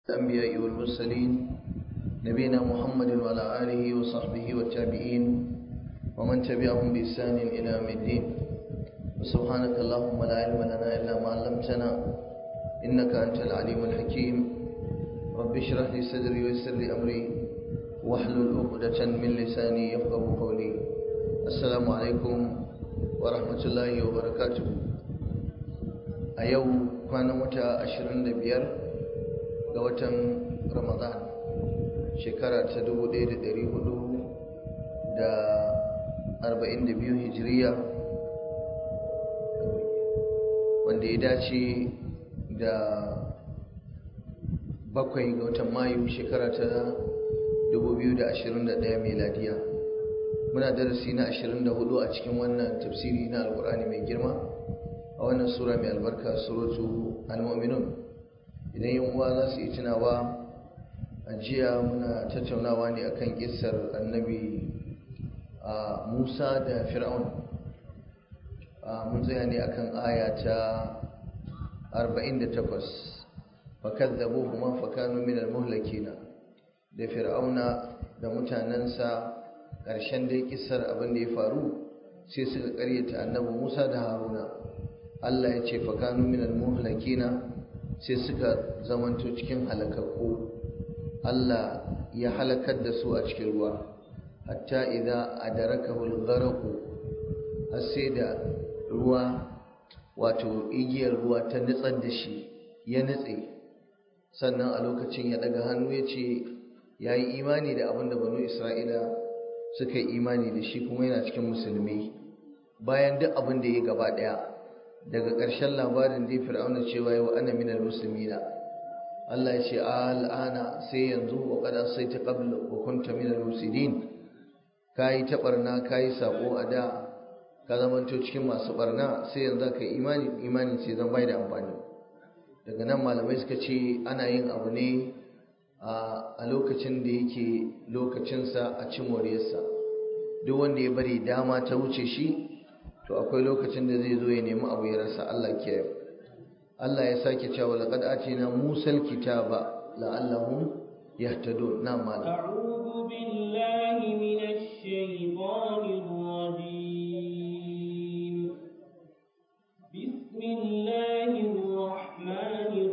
الأنبياء والمرسلين نبينا محمد وعلى آله وصحبه والتابعين ومن تبعهم بإحسان إلى يوم الدين وسبحانك اللهم لا علم لنا إلا ما علمتنا إنك أنت العليم الحكيم رب اشرح لي صدري ويسر لي أمري واحلل عقدة من لساني يفقه قولي السلام عليكم ورحمة الله وبركاته أيوم كان متى أشرين بيار ga watan ramadan shekara ta 1442 hijiriya wanda ya dace da bakwai ga watan mayu shekara ta 2021 meladiya muna darasi na 24 a cikin wannan tafsiri na alkur'ani mai girma a wannan sura mai albarka suratu al-mu'minun idan yin uwa za su yi tunawa a jiya muna tattaunawa ne akan kissar annabi a musa da fir'aun mun tsaya ne akan aya ta 48 fakazzabu kuma fakanu min almuhlakina da fir'auna da mutanensa ƙarshen dai kissar abin da ya faru sai suka karyata annabi musa da haruna allah ya ce fakanu min almuhlakina sai suka zamanto cikin halakakku Allah ya halakar da su a cikin ruwa hatta idza adarakahu al-gharq har sai da ruwa wato igiyar ruwa ta nutsar da shi ya nutse sannan a lokacin ya daga hannu ya ce ya yi imani da abin da banu isra'ila suka yi imani da shi kuma yana cikin musulmi bayan duk abin da ya gaba daya daga ƙarshen labarin dai fir'auna cewa yau ana minal muslimina Allah ya ce al'ana sai yanzu wa qad asaita qabla wa kunta minal mufsidin kai ta barna kai sako a da ka zamanto cikin masu barna sai yanzu ka imani imani sai zan bai da amfani daga nan malamai suka ce ana yin abu ne a lokacin da yake lokacinsa a ci moriyarsa duk wanda ya bari dama ta wuce shi to akwai lokacin da zai zo ya nemi abu ya rasa Allah kiyaye Allah ya sake cewa laqad atina musal kitaba la'allahum yahtadun na mal a'udhu billahi minash shaitanir rajim bismillahir rahmanir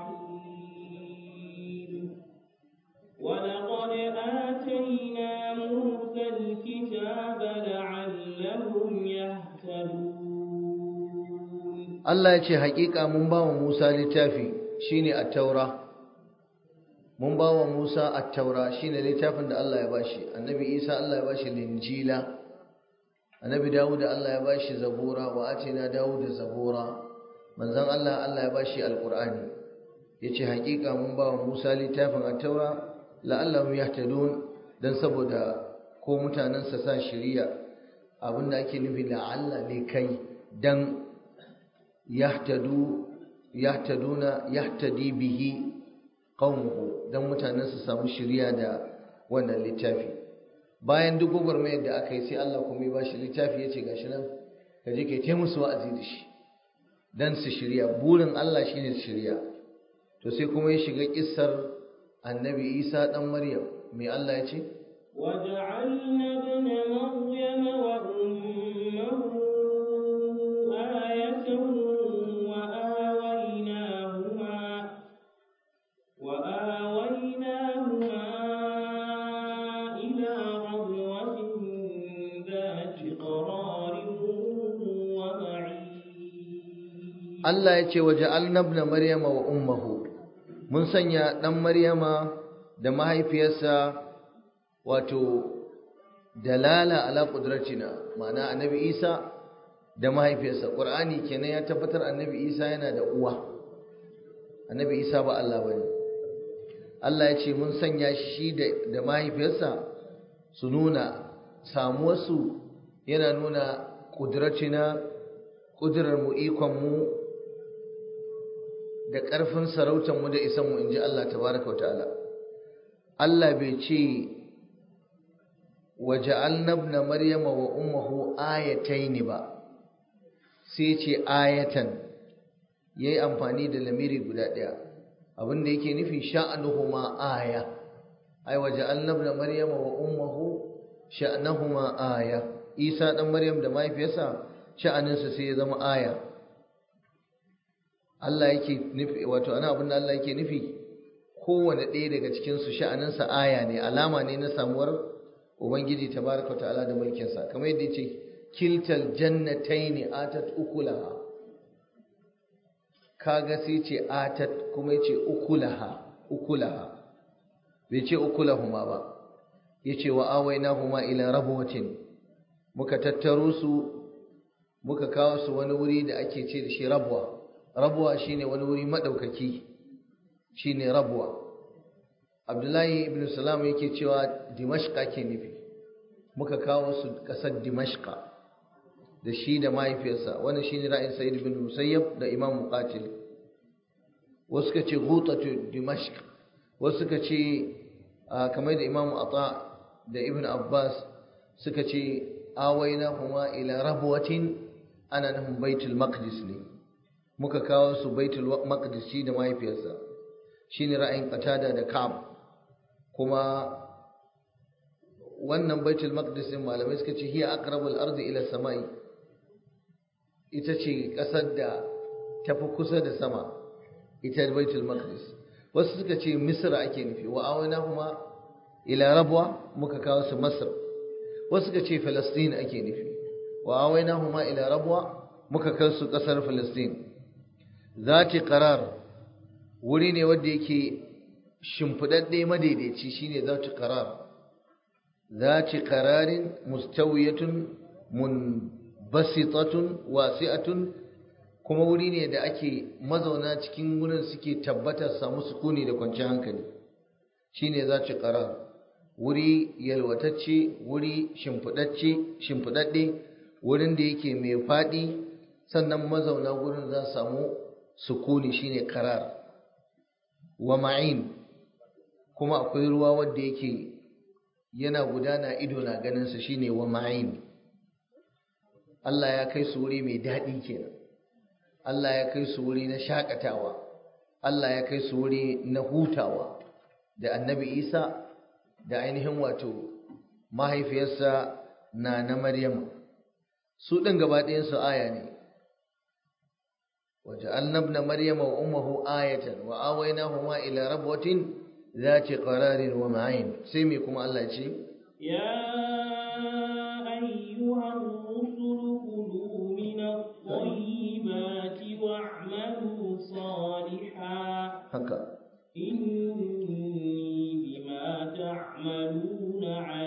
rahim wa laqad atayna musal kitaba la'allahum yahtadun Allah ya ce haƙiƙa mun ba wa Musa littafi shine at-taura mun ba wa Musa at-taura shine littafin da Allah ya bashi annabi Isa Allah ya bashi linjila annabi Dawud Allah ya bashi zabura wa atina Dawud zabura manzon Allah Allah ya bashi alqur'ani yace haƙiƙa mun ba wa Musa littafin at-taura la'allahum yahtadun dan saboda ko mutanen sa sa shari'a abinda ake nufi la'alla ne kai dan yahtadu yahtaduna yahtadi bihi qaumuhu dan mutanen su samu shiriya da wannan littafi bayan duk gwagwarmayar da aka yi sai Allah kuma ya bashi littafi yace gashi nan ka je kai ta musu wa'azi da shi dan su shirya burin Allah shine su shirya to sai kuma ya shiga kissar annabi Isa dan Maryam me Allah ya ce وجعلنا ابن مريم وأمه آية وآويناهما إلى ربوة ذات قرار ومعين Allah ya ce waje alnabna Maryama wa ummahu mun sanya ɗan Maryama da mahaifiyarsa wato dalala ala qudratina ma'ana annabi Isa da mahaifiyarsa Qur'ani kenan ya tabbatar annabi Isa yana da uwa annabi Isa ba Allah bane Allah ya ce mun sanya shi da mahaifiyarsa su nuna samuwarsu yana nuna ƙudracina ƙudurarmu ikonmu da ƙarfin sarautarmu da isanmu in ji Allah tabaraka wata'ala Allah bai ce waje alnabna maryama wa ummuhu ayataini ba sai ce ayatan yayi amfani da lamiri guda ɗaya abin da yake nufi sha'anuhuma aya ai waje annabna maryama wa ummuhu sha'anuhuma aya isa dan maryam da mahaifiyarsa sha'aninsa sai ya zama aya Allah yake nufi wato ana abin da Allah yake nufi kowane ɗaya daga cikin su sha'aninsa aya ne alama ne na samuwar ubangiji tabaraka ta'ala da mulkinsa kamar yadda yace kiltal jannataini atat ukulaha kaga sai ce atat kuma yace ukulaha ukulaha bai ce ukulahuma ba yace wa awainahuma ila rabwatin muka tattaro su muka kawo su wani wuri da ake ce da shi rabwa rabwa shine wani wuri madaukaki shine rabwa abdullahi ibn salam yake cewa dimashqa ke nufi muka kawo su kasar dimashqa da shi da mahaifiyarsa wannan shine ra'ayin sa'id ibn musayyab da imam muqatil wasu ka ce ghutatu dimashq wasu ka ce kamar da imam ata da ibn abbas suka ce awaina huma ila rabwatin ana nufin baitul maqdis ne muka kawo su baitul maqdis shi da mahaifiyarsa shine ra'ayin qatada da ka'ab kuma wannan baitul maqdis din malamai suka ce hiya aqrabul ardi ila samai ita ce kasar da tafi kusa da sama ita baitul maqdis wasu suka ce misra ake nufi wa awana kuma ila rabwa muka kawo su masar wasu suka ce falastin ake nufi wa awaina huma ila rabwa muka kai su kasar falastin zati qarar wuri ne wanda yake shimfidadde madaidaici shine zati qarar zati qararin mustawiyatun munbasitatun wasi'atun kuma wuri ne da ake mazauna cikin wurin suke tabbatar samu sukuni da kwanciyar hankali shine zati qarar wuri yalwatacce wuri shimfidacce shimfidadde wurin da yake mai faɗi sannan mazauna wurin za su samu sukuni shine karar wa ma'in kuma akwai ruwa wanda yake yana gudana ido na ganin sa shine wa ma'in Allah ya kai su wuri mai daɗi kenan Allah ya kai su wuri na shakatawa Allah ya kai su wuri na hutawa da annabi Isa da ainihin wato mahaifiyarsa na na Maryam su ɗin gaba ɗayansu aya ne وجعلنا ابن مريم وأمه آية وآويناهما إلى ربوة ذات قرار ومعين سيميكم الله شيء يا أيها الرسل كلوا من الطيبات واعملوا صالحا هكا إني بما تعملون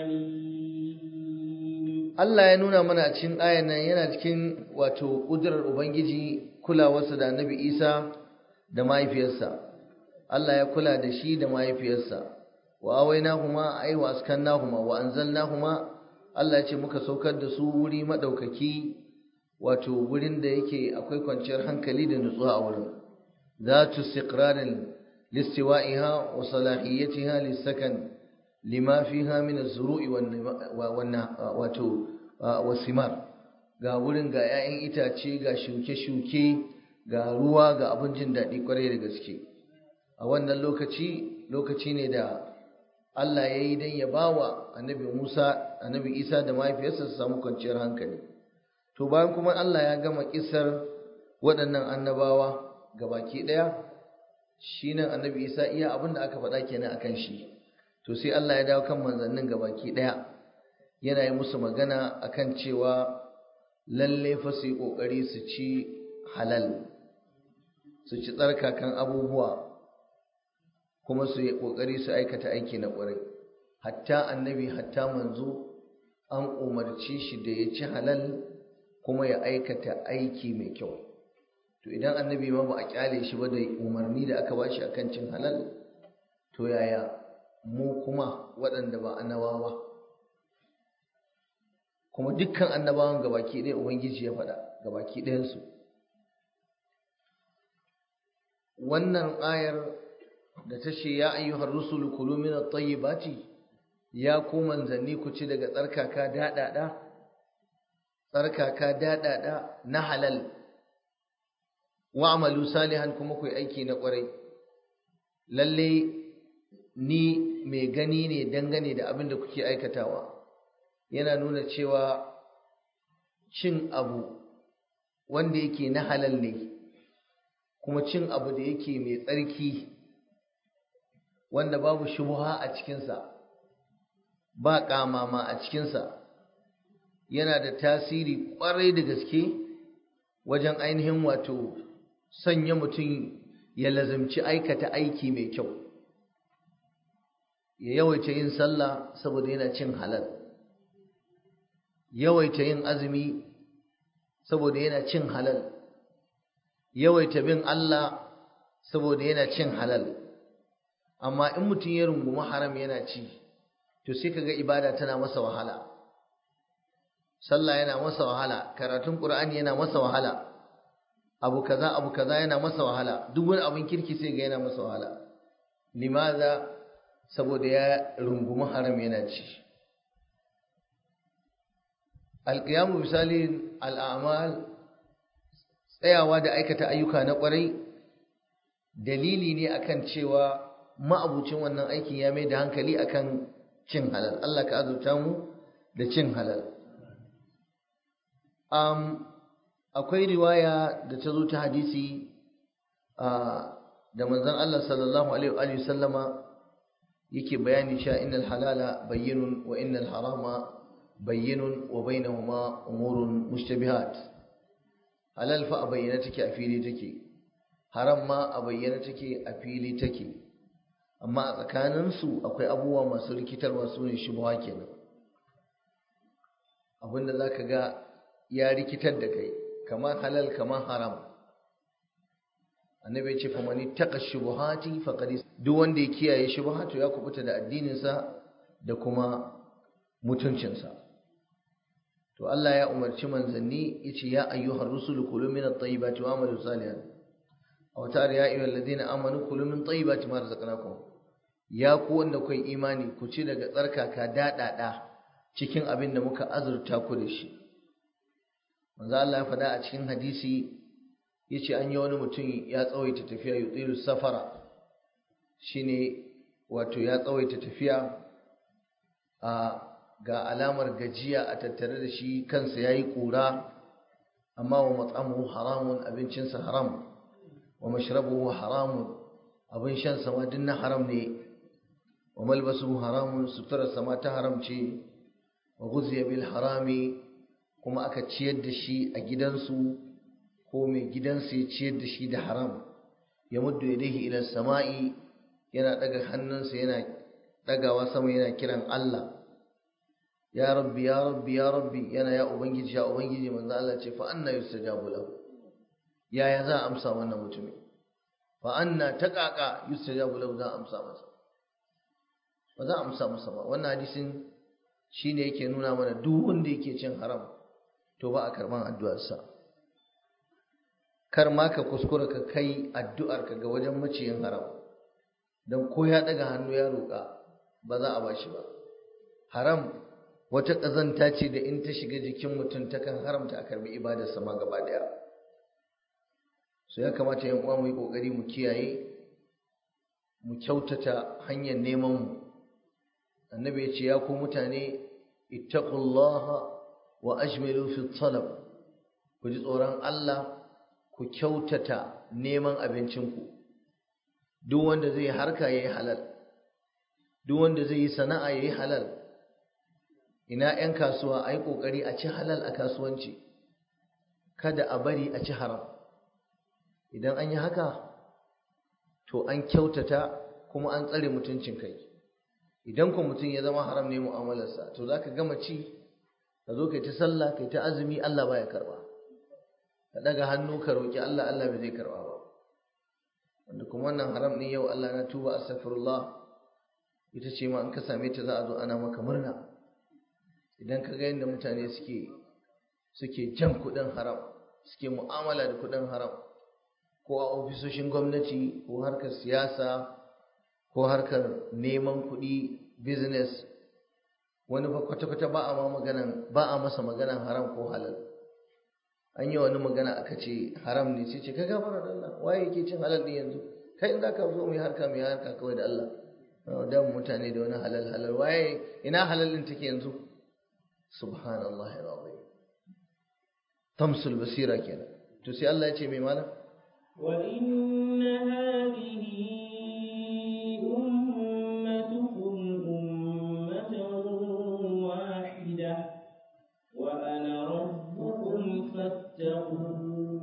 عليم Allah ya nuna mana a cikin ayan nan yana cikin wato ƙudurar Ubangiji kulawarsa da Annabi Isa da mahaifiyarsa. Allah ya kula da shi da mahaifiyarsa. Wa awainahuma ay wa askannahuma wa anzalnahuma Allah ya ce muka saukar da su wuri madaukaki wato wurin da yake akwai kwanciyar hankali da nutsuwa a wurin. Zatu istiqrarin listiwa'iha wa salahiyatiha lisakan lima fiha min az-zuru'i wan wato wasimar ga wurin ga 'ya'yan itace ga shuke-shuke ga ruwa ga abin jin daɗi kwarai da gaske a wannan lokaci lokaci ne da Allah ya yi don ya bawa annabi Musa annabi Isa da mahaifiyarsa su samu kwanciyar hankali to bayan kuma Allah ya gama kisar waɗannan annabawa gabaki ɗaya shi nan annabi Isa iya abin da aka faɗa kenan akan shi to sai Allah ya dawo kan manzannin gabaki daya yana yi musu magana akan cewa lalle fa su yi kokari su ci halal su ci tsarkakan abubuwa kuma su yi kokari su aikata aiki na ƙwarai hatta annabi hatta manzo an umarci shi da ya ci halal kuma ya aikata aiki mai kyau to idan annabi ma ba a kyale shi ba da umarni da aka bashi akan cin halal to yaya mu kuma waɗanda ba annabawa kuma dukkan annabawan gabaki ɗaya ubangiji ya faɗa gabaki ɗayansu wannan ayar da ta ce ya ayyuhar rusulu kulu min at-tayyibati ya ku manzanni ku ci daga tsarkaka daɗaɗa tsarkaka daɗaɗa na halal wa amalu salihan kuma ku yi aiki na ƙwarai lalle ni mai gani ne dangane da abin da kuke aikatawa yana nuna cewa cin abu wanda yake na halal ne kuma cin abu da yake mai tsarki wanda babu shubuha a cikinsa ba ƙamama a cikinsa yana da tasiri ƙwarai da gaske wajen ainihin wato sanya mutum ya lazimci aikata aiki mai kyau ya yawaita yin sallah saboda yana cin halal yawaita yin azumi saboda yana cin halal yawaita bin Allah saboda yana cin halal amma in mutum ya rungumi haram yana ci to sai kaga ibada tana masa wahala sallah yana masa wahala karatun qur'ani yana masa wahala abu kaza abu kaza yana masa wahala duk wani abin kirki sai ga yana masa wahala limaza saboda ya rungumi haram yana ci alqiyamu misali al'amal tsayawa da aikata ayyuka na kwarai dalili ne akan cewa ma'abucin wannan aikin ya mai da hankali akan cin halal Allah ka azurta mu da cin halal um, akwai riwaya da ta zo ta hadisi da manzon Allah sallallahu alaihi wa sallama yake bayani cewa innal halala bayyinun wa innal harama bayyinun wa bainahuma umurun mushtabihat halal fa a bayyana take a fili take haram ma a bayyana take a fili take amma a tsakaninsu akwai abubuwa masu rikitarwa su ne shubuwa kenan abinda za ka ga ya rikitar da kai kamar halal kamar haram annabi ya ce fa mani taqa shubuhati faqad duk wanda ya kiyaye shubuhatu ya kubuta da addininsa da kuma mutuncinsa to Allah ya umarci manzanni yace ya ayyuhar rusul kulu min at-tayyibati wa amalu salihan aw ta'ala ya ayyuhal ladina amanu kulu min tayyibati ma razaqnakum ya ku wanda kai imani ku ci daga tsarkaka dadada cikin abin da muka azurta ku da shi manzo Allah ya faɗa a cikin hadisi yace an yi wani mutum ya tsawaita tafiya yutilu safara shine wato ya tsawaita tafiya a ga alamar gajiya a tattare da shi kansa yayi kura amma wa mat'amuhu haramun abincinsa haram wa mashrabuhu haramun abin shan sama din na haram ne wa malbasuhu haramun suturarsa ma ta haram ce wa ghuziya bil harami kuma aka ciyar da shi a gidansu ko mai gidansu ya ciyar da shi da haram ya muddu yadayhi ila sama'i yana daga hannunsa yana dagawa sama yana kiran Allah ya rabbi ya rabbi ya rabbi yana ya ubangiji ya ubangiji manzo Allah ce fa anna yustajabu lahu yaya za a amsa wannan mutumin fa anna taqaqa yustajabu lahu za a amsa masa ba za a amsa masa ba wannan hadisin shine yake nuna mana duk wanda yake cin haram to ba a karban addu'arsa kar ma ka kuskura ka kai addu'arka ga wajen maciyin haram dan ko ya daga hannu ya roƙa ba za a bashi ba haram wata ƙazanta ce da in ta shiga jikin mutum takan haramta a karbi ibadarsa ma gaba daya so ya kamata yan uwa mu yi kokari mu kiyaye mu kyautata hanyar neman mu annabi ya ce ya ku mutane ittaqullaha wa ajmilu fi talab ku ji tsoron Allah ku kyautata neman abincinku duk wanda zai harka yayi halal duk wanda zai yi sana'a yayi halal ina 'yan kasuwa a yi ƙoƙari a ci halal a kasuwanci kada a bari a ci haram idan an yi haka to an kyautata kuma an tsare mutuncin kai idan ku mutum ya zama haram ne mu'amalarsa to za ka gama ci ka zo kai ta sallah kai ta azumi Allah baya karba ka daga hannu ka roƙi Allah Allah bai zai karba ba wanda kuma wannan haram ne yau Allah na tuba astaghfirullah ita ce ma an ka same ta za a zo ana maka murna idan ka ga yadda mutane suke suke jan kuɗin haram suke mu'amala da kuɗin haram ko a ofisoshin gwamnati ko harkar siyasa ko harkar neman kuɗi business wani fa kwata-kwata ba a ma maganan ba a masa maganan haram ko halal an yi wani magana aka ce haram ne sai ce ka gafara da Allah waye yake cin halal ne yanzu kai za ka zo mu yi harka mu yi harka kawai da Allah da mutane da wani halal halal waye ina halalin take yanzu subhanallahi alazim tamsul basira kenan to sai Allah ya ce mai mana wa inna hadhihi ummatukum ummatan wahida wa ana rabbukum fattaqun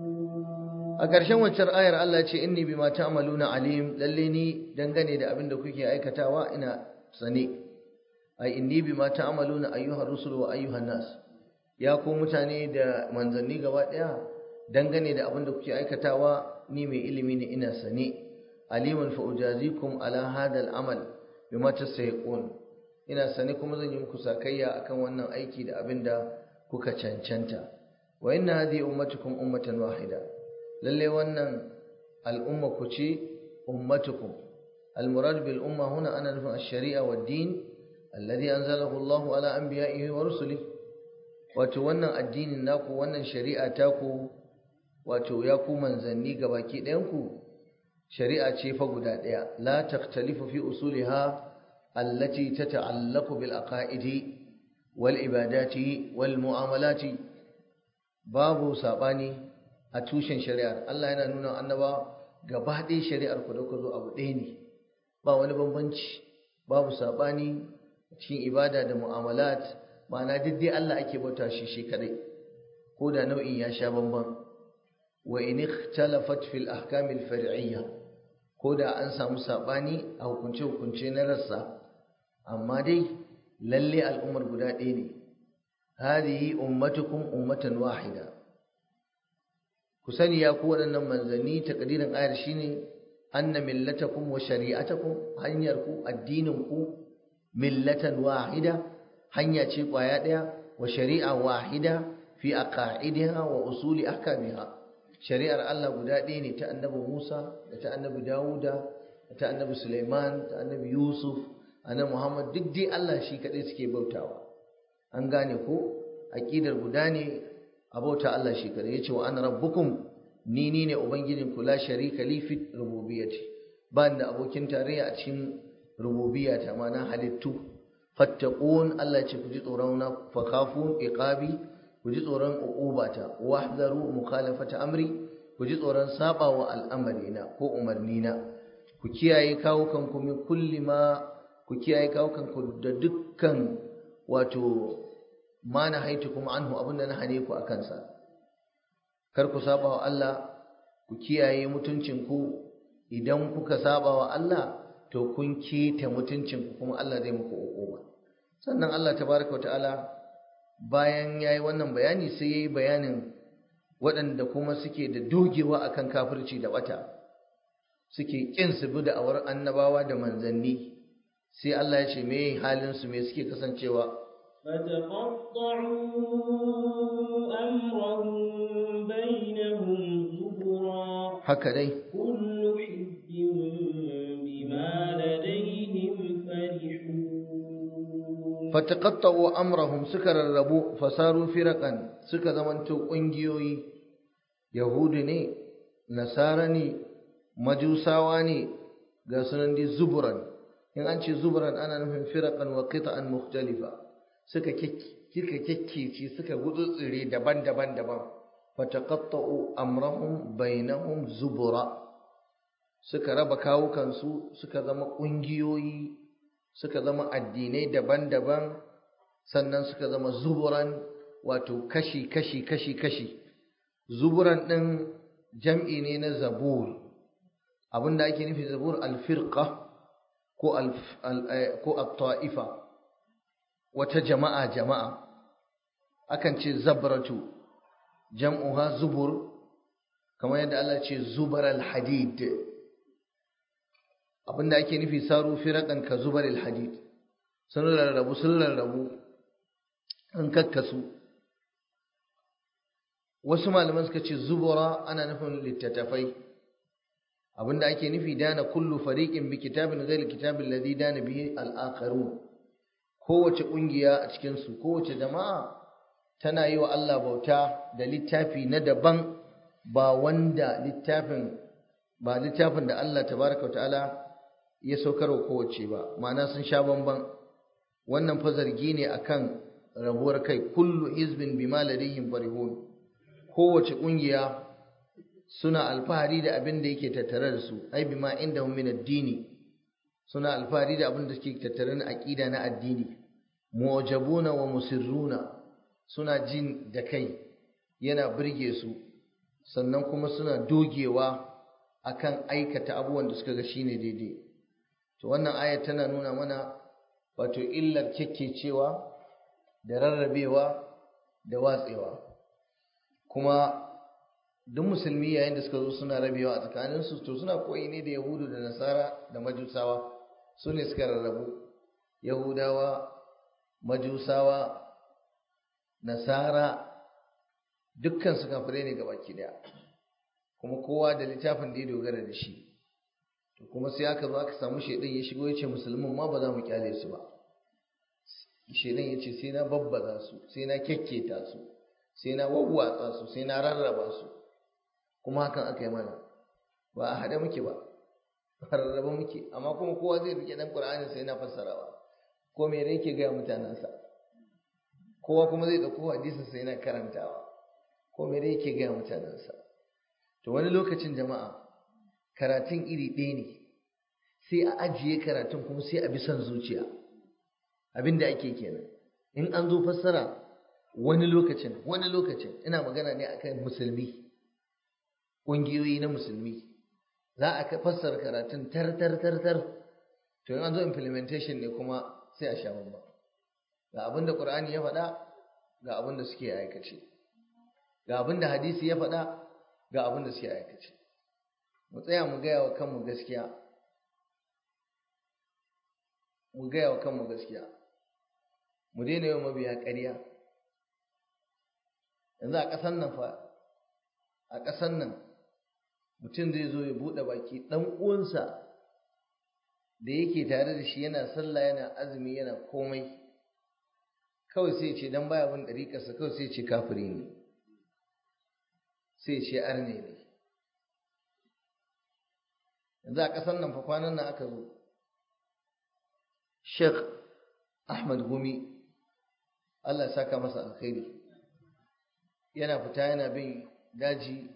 a ƙarshen waccar ayar Allah ce inni bima ta'maluna alim lalle ni dangane da abin da kuke aikatawa ina sane ai inni bima ta'maluna ayyuhar rusul wa ayyuhan nas ya ku mutane da manzanni gaba daya dangane da abin da kuke aikatawa ni mai ilimi ne ina sane alimun fa ujazikum ala hadha al-amal bima tasayiqun ina sane kuma zan yi muku sakayya akan wannan aiki da abin da kuka cancanta wa inna hadhihi ummatukum ummatan wahida lalle wannan al'umma ku ce ummatukum المراد بالأمة هنا أنا نفهم الشريعة والدين الذي أنزله الله على أنبيائه ورسله وتوانا الدين ناكو وانا الشريعة تاكو وتوياكو منزني قباكي دينكو شريعة شيفة قدادية لا تختلف في أصولها التي تتعلق بالأقائد والعبادات والمعاملات باب ساباني أتوشن شريعة الله ينا نونا أنبا gabaɗaya shari'ar ku da ku zo abu ɗaya ne ba wani bambanci babu saɓani cikin ibada da mu'amalat ma'ana duk dai Allah ake bauta shi shi kadai ko da nau'in ya sha bamban wa in ikhtalafat fil ahkam al far'iyya ko da an samu saɓani a hukunce hukunce na rassa amma dai lalle al'ummar guda ɗaya ne hadhihi ummatukum ummatan wahida ku sani ya ku waɗannan manzanni takdirin ayar shine anna millatakum wa shari'atakum hanyar ku addinin ku millatan wahida hanya ce kwaya daya wa shari'a wahida fi aqaidiha wa usuli ahkamiha shari'ar Allah guda ɗaya ne ta annabi Musa da ta annabi Dawuda da ta annabi Sulaiman ta annabi Yusuf annabi Muhammad duk dai Allah shi kadai suke bautawa an gane ko aqidar guda ne abauta Allah shi kadai yace wa ana rabbukum ni ni ne ubangijin ku la sharika li fi rububiyyati ba da abokin tarayya a cikin rububiyyata ma'ana halittu fattaqun Allah ce ku ji tsoron na fa khafun iqabi ku ji tsoron uqubata wahzaru mukhalafata amri ku ji tsoron sabawa al'amarina ko umarnina ku kiyaye kawo kanku min kulli ma ku kiyaye kawo kanku da dukkan wato ma na haitu kuma anhu abinda na hane ku akan sa kar ku saba wa Allah ku kiyaye mutuncinku idan kuka saba wa Allah to kun keta mutuncinku kuma Allah zai muku hukuma sannan Allah tabaraka wa ta'ala bayan yayi wannan bayani sai yayi bayanin waɗanda kuma suke da dogewa akan kafirci da bata suke kin su bi da awar annabawa da manzanni sai Allah ya ce me halin su me suke kasancewa فتقطعوا أمرهم بينهم زبرا haka dai كل حزب بما لديهم فرحون fataqatta'u amrahum suka rarrabu fasaru firaqan suka zamanto kungiyoyi yahudi ne nasara ne majusawa ne ga sunan di zuburan in an ce zuburan ana nufin firaqan wa qita'an mukhtalifa suka kika kekkece suka gutsutsure daban-daban daban fataqatta'u amrahum bainahum zubura suka raba kawukansu suka zama kungiyoyi suka zama addinai daban-daban sannan suka zama zuburan wato kashi kashi kashi kashi zuburan ɗin jam'i ne na zabur abinda ake nufi zabur alfirqa ko ko at-ta'ifa wata jama'a jama'a akan ce zabratu jam'uha zubur kamar yadda Allah ce zubar al-hadid abinda ake nufi saru firaqan ka zubar al-hadid sun rarrabu sun rarrabu an kakkasu wasu malaman suka ce zubura ana nufin littattafai abinda ake nufi dana kullu fariqin bi kitabin ghayr kitabil ladhi dana bihi al-akharun kowace kungiya a cikin su kowace jama'a tana yi wa Allah bauta da littafi na daban ba wanda littafin ba littafin da Allah tabaraka wa ta'ala ya saukar wa kowace ba ma'ana sun sha bamban wannan fa zargi ne akan rabuwar kai kullu hizbin bima ladayhim farihun kowace kungiya suna alfahari da abin da yake tattare da su ai bima indahum min ad-dini suna alfahari da abin da suke tattare na aqida na addini muwajabuna wa musirruna suna jin da kai yana burge su sannan kuma suna dogewa akan aikata abubuwan da suka ga shine daidai to wannan aya tana nuna mana wato illar cewa da rarrabewa da watsewa kuma duk musulmi yayin da suka zo suna rabewa a tsakaninsu to suna koyi ne da yahudu da nasara da majusawa su ne suka rarrabu yahudawa majusawa nasara dukkan su kafirai ne gabaki daya kuma kowa da littafin da ya dogara da shi to kuma sai aka zo aka samu shaidan ya shigo ya ce musulmin ma ba za mu kyale su ba shaidan ya ce sai na babbaza su sai na kyakketa su sai na wawwatsa su sai na rarraba su kuma hakan aka yi mana ba a haɗe muke ba a rarraba muke amma kuma kowa zai rike dan qur'ani sai na fassarawa ko me ne yake gaya mutanensa kowa kuma zai ɗauko hadisin sai na karantawa ko me ne yake gaya mutanensa to wani lokacin jama'a karatun iri ɗaya ne sai a ajiye karatun kuma sai a bi son zuciya abin da ake kenan in an zo fassara wani lokacin wani lokacin ina magana ne akan musulmi ƙungiyoyi na musulmi za a fassara karatun tar tar tar tar to in an zo implementation ne kuma sai a sha bamba ga abin da ƙur'ani ya faɗa ga abin da suke aikace ga abin da hadisi ya faɗa ga abin da suke aikace mu tsaya mu gaya wa kanmu gaskiya mu gaya wa kanmu gaskiya mu daina yawan mabiya ƙarya yanzu a ƙasan nan fa a ƙasan nan mutum zai zo ya buɗe baki ɗan uwansa da yake tare da shi yana sallah yana azumi yana komai kawai sai ce dan baya bin ɗariƙarsa kawai sai ce kafiri ne sai ce arne ne yanzu a ƙasar nan fa kwanan nan aka zo Sheikh Ahmad Gumi Allah ya saka masa alkhairi yana fita yana bin daji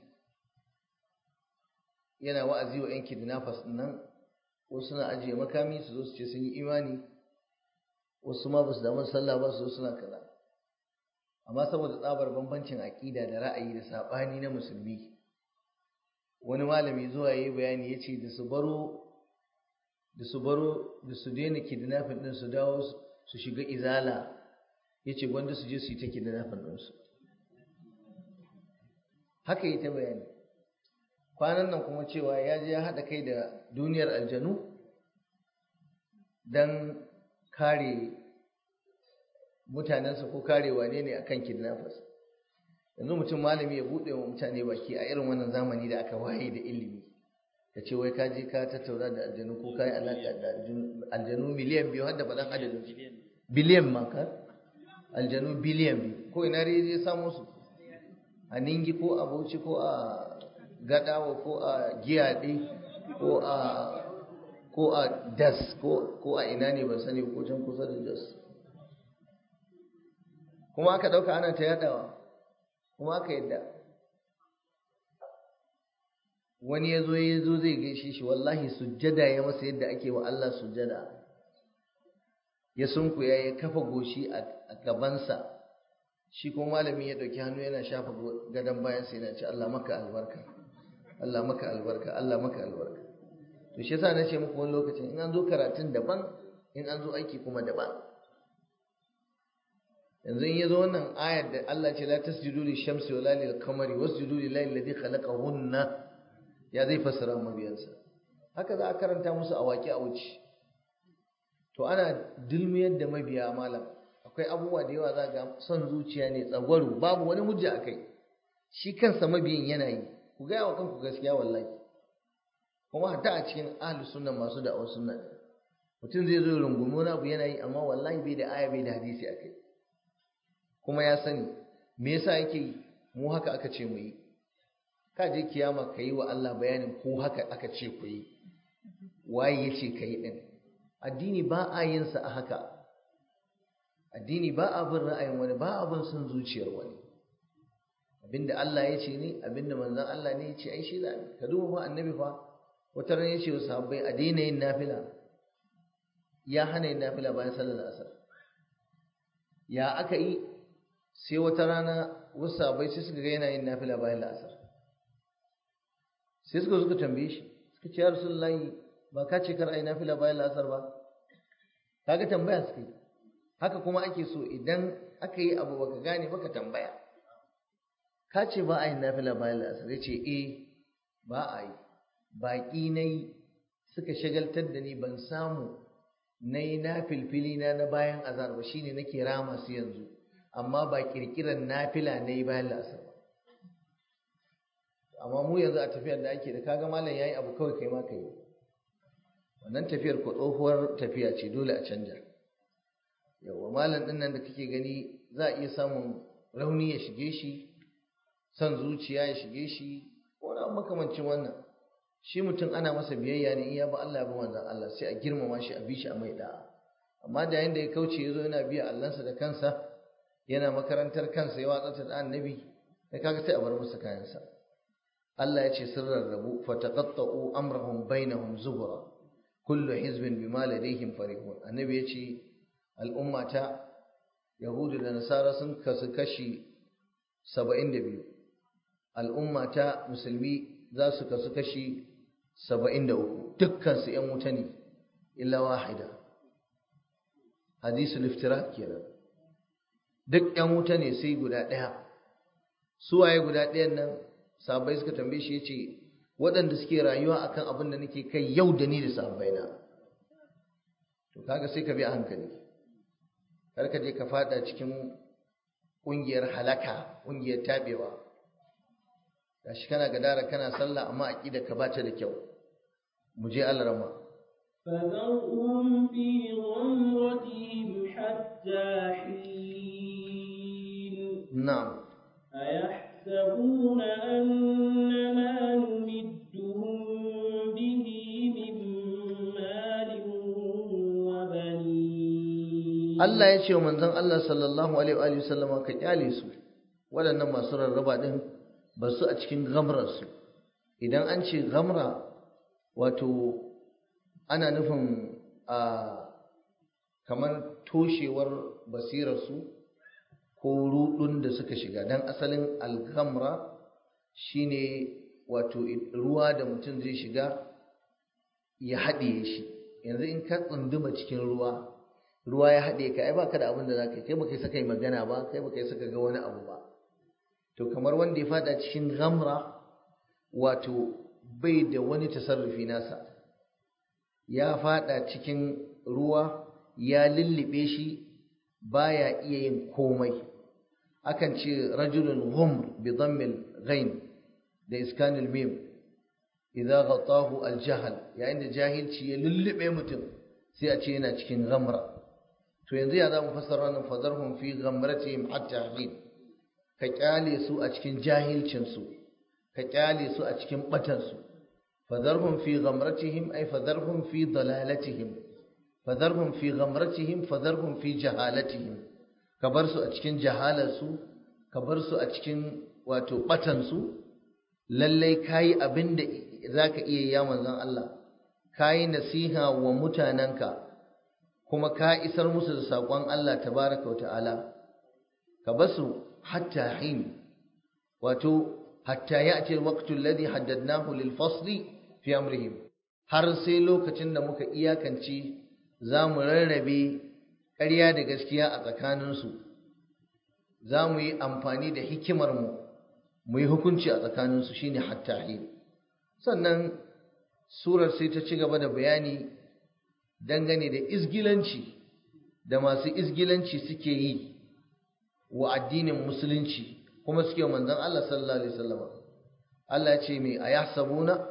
yana wa'azi wa 'yan kidnappers nan wasu suna ajiye makami su zo su ce sun yi imani wasu ma ba su damu sallah ba su zo suna kaza amma saboda tsabar bambancin aƙida da ra'ayi da saɓani na musulmi wani malami zuwa yayi bayani ya ce da su baro da su baro da su daina kidnapping din su dawo su shiga izala ya ce gwanda su je su yi ta kidnapping ɗinsu haka yi ta bayani kwanan nan kuma cewa ya je ya haɗa kai da duniyar aljanu don kare mutanensa ko kare wane ne akan kidnappers yanzu mutum malami ya buɗe wa mutane baki a irin wannan zamani da aka waye da ilimi ka ce wai ka je ka tattauna da aljanu ko ka yi alaƙa da aljanu miliyan biyu har da faɗan adadin biliyan ma ka aljanu biliyan biyu ko ina dai zai samu su a ningi ko a bauchi ko a gadawa ko a giyaɗe ko a ko a das ko a ina ne ban sani ko can kusa da das kuma aka ɗauka ana ta yaɗawa kuma aka yadda wani ya zo ya zo zai gaishe shi wallahi sujjada ya masa yadda ake wa Allah sujjada ya sunkuya ya kafa goshi a gabansa shi ko malami ya ɗauki hannu yana shafa gadon bayan sai yana ce Allah maka albarka Allah maka albarka Allah maka albarka to shi yasa na ce muku wani lokacin in an zo karatun daban in an zo aiki kuma daban yanzu in yazo wannan ayar da Allah ce la tasjudu lish-shamsi wala lil-qamari wasjudu lillahi alladhi khalaqahunna ya zai fassara mabiyansa haka za a karanta musu a waƙi a wuce to ana dulmiyar da mabiya malam akwai abubuwa da yawa za ga son zuciya ne tsagwaro babu wani hujja a kai shi kansa mabiyin yana yi ku gaya wa kanku gaskiya wallahi kuma hatta a cikin ahlus sunna masu da'awar sunna mutum zai zo rungumi wani abu yana yi amma wallahi bai da aya bai da hadisi a kai kuma ya sani me yasa yake yi mu haka aka ce mu yi ka je kiyama ka yi wa Allah bayanin ko haka aka ce ku yi waye ya ce ka yi ɗin addini ba a yin sa a haka addini ba a bin ra'ayin wani ba a bin son zuciyar wani abinda Allah ya ce ne abinda manzon Allah ne ya ce ai shi da ka duba fa annabi fa wata ran ya ce wa sahabbai a daina yin nafila ya hana yin nafila bayan sallar asar ya aka yi sai wata rana wasu sahabbai sai suka ga yana yin nafila bayan la'asar sai suka suka tambaye shi suka ce ya rasulullahi ba ka ce kar ai nafila bayan la'asar ba kaga tambaya suka yi haka kuma ake so idan aka yi abu baka gane baka tambaya ka ce ba a yi nafila bayan la'asar ya ce eh ba a yi baƙi na yi suka shagaltar da ni ban samu na yi na filfili na na bayan azar ba shine nake rama su yanzu amma ba kirkiran nafila na yi bayan la'asar ba amma mu yanzu a tafiyar da ake da kaga malam yayi abu kawai kai ma ka yi wannan tafiyar ko tsohuwar tafiya ce dole a canja yawa malam din nan da kake gani za a iya samun rauni ya shige shi son zuciya ya shige shi ko na makamancin wannan shi mutum ana masa biyayya ne in ya ba Allah ya ba manzon Allah sai a girmama shi a bi shi a mai da'a amma da yayin da ya kauce ya zo yana biya Allahnsa da kansa yana makarantar kansa ya watsa da annabi sai kaga sai a bar masa kayansa Allah ya ce sun rarrabu fataqatta'u amrahum bainahum zubura kullu hizbin bima ladayhim farihun annabi ya ce al'ummata yahudu da nasara sun kasu kashi 72 al'ummata musulmi za su kasu kashi 73 dukkan su ƴan wuta ne illa wahida hadisul iftirak kenan duk ƴan wuta ne sai guda ɗaya su waye guda ɗayan nan sahabbai suka tambaye shi yace waɗanda suke rayuwa akan abin da nake kai yau da ni da sahabbaina to kaga sai ka bi a hankali kar ka je ka fada cikin ƙungiyar halaka ƙungiyar tabewa gashi kana gadara kana sallah amma aqida ka bata da kyau mu je Allah rama فذرهم في غمرتهم حتى حين na'am أيحسبون أن ما نمدهم به من مال وبنين Allah ya ce wa manzon Allah sallallahu alaihi wa sallama ka kyale su waɗannan masu rarraba din ba su a cikin gamrar su idan an ce gamra wato ana nufin a kamar toshewar basirar su ko rudun da suka shiga dan asalin al-ghamra shine wato ruwa da mutum zai shiga ya haɗiye shi yanzu in ka tsunduma cikin ruwa ruwa ya haɗe ka ai baka da abin da zaka kai baka saka yi magana ba kai baka saka ga wani abu ba to kamar wanda ya fada cikin ghamra wato bai da wani tasarrufi nasa ya fada cikin ruwa ya lullube shi baya iya yin komai akan ce rajulun ghumr bi dhammil ghain da iskanil mim idza ghatahu al jahl yayin da jahilci ya lullube mutum sai a ce yana cikin ghamra to yanzu ya zamu fassara wannan fadarhum fi ghamratihim hatta hin ka kyale su a cikin jahilcin su ka kyale su a cikin batan su fadarhum fi ghamratihim ay fadarhum fi dalalatihim fadarhum fi ghamratihim fadarhum fi jahalatihim ka bar su a cikin jahalar su ka bar su a cikin wato batan su lallai kayi abinda zaka iya ya manzon Allah kayi nasiha wa mutananka kuma ka isar musu da saƙon Allah tabaraka wa ta'ala ka basu hatta hin wato hatta ya'ti al-waqtu alladhi haddadnahu lil fasli fi amrihim har sai lokacin da muka iyakance za mu rarrabe ƙarya da gaskiya a tsakaninsu za mu yi amfani da hikimarmu mu yi hukunci a tsakaninsu shine hatta hin sannan surar sai ta ci gaba da bayani dangane da izgilanci da masu izgilanci suke yi wa addinin musulunci kuma suke manzon Allah sallallahu alaihi wasallam Allah ce mai ayahsabuna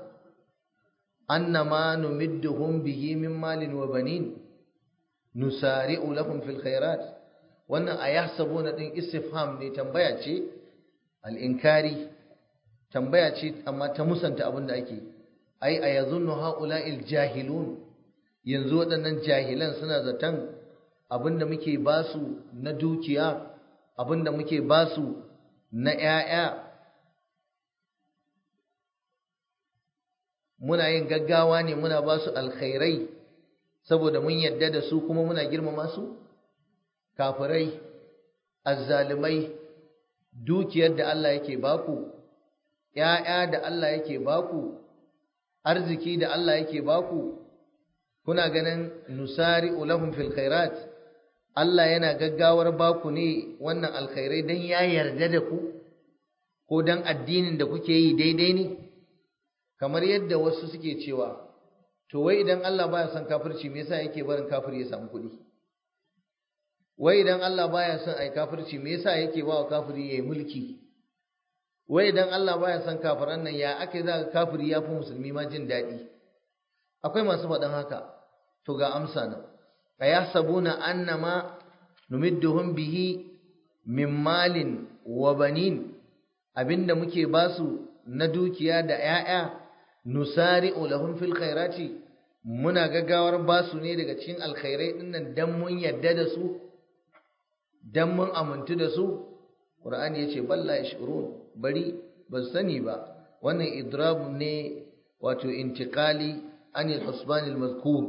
annama numidduhum bihi min malin wa banin nusari'u lahum fil khairat wannan ayahsabuna din istifham ne tambaya ce al-inkari tambaya ce amma ta musanta abin da ake ai a yazunnu haula'il jahilun yanzu waɗannan jahilan suna zaton abin da muke basu na dukiya abin da muke basu na ‘ya'ya muna yin gaggawa ne muna basu alkhairai saboda mun yadda da su kuma muna girmama su kafirai azzalimai dukiyar da Allah yake baku ‘ya'ya da Allah yake baku arziki da Allah yake baku kuna ganin nusari ulahum fil khairat Allah yana gaggawar baku ne wannan alkhairai dan ya yarda da ku ko dan addinin da kuke yi daidai ne kamar yadda wasu suke cewa to wai idan Allah baya son kafirci me yasa yake barin kafiri ya samu kuɗi wai idan Allah baya son ai kafirci me yasa yake ba wa kafiri yayi mulki wai idan Allah baya son kafiran nan ya ake za ka kafiri ya fi musulmi ma jin daɗi akwai masu faɗin haka to ga amsa nan ayahsabuna annama numidduhum bihi min malin wa banin abinda muke basu na dukiya da 'ya'ya nusari'u lahum fil khairati muna gaggawar basu ne daga cikin alkhairai dinnan dan mun yadda da su dan mun amintu da su qur'ani yace balla yashurun bari ba sani ba wannan idrab ne wato intiqali anil husban al mazkur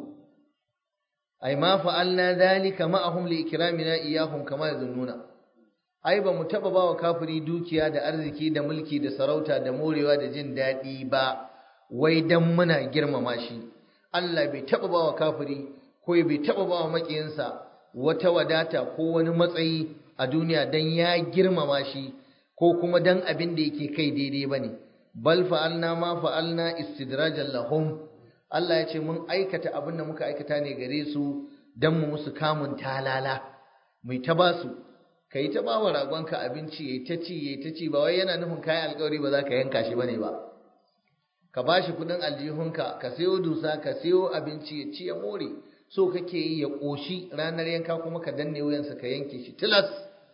ay ma fa'alna dhalika ma'ahum li ikramina iyahum kama yazunnuna ai ba mu taba bawa kafiri dukiya da arziki da mulki da sarauta da morewa da jin daɗi ba wai dan muna girmama shi Allah bai taba bawa kafiri ko bai taba bawa makiyinsa wata wadata ko wani matsayi a duniya dan ya girmama shi ko kuma dan abin da yake kai daidai bane bal fa'alna ma fa'alna istidrajan lahum Allah ya ce mun aikata abin da muka aikata ne gare su dan mu musu kamun talala mai ta basu kai ta bawa ragonka abinci yayi ta ci yayi ta ci ba wai yana nufin kai alƙawari ba za ka yanka shi bane ba ka bashi kudin aljihunka ka sayo dusa ka sayo abinci ya ci ya more so kake yi ya koshi ranar yanka kuma ka danne wuyansa ka yanke shi tilas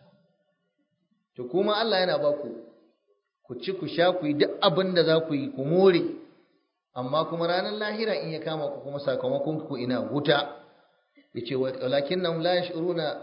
to kuma Allah yana ba ku ku ci ku sha ku yi duk abin da za ku yi ku more amma kuma ranar lahira in ya kama ku kuma sakamakon ku ina wuta yace walakin nam la yashuruna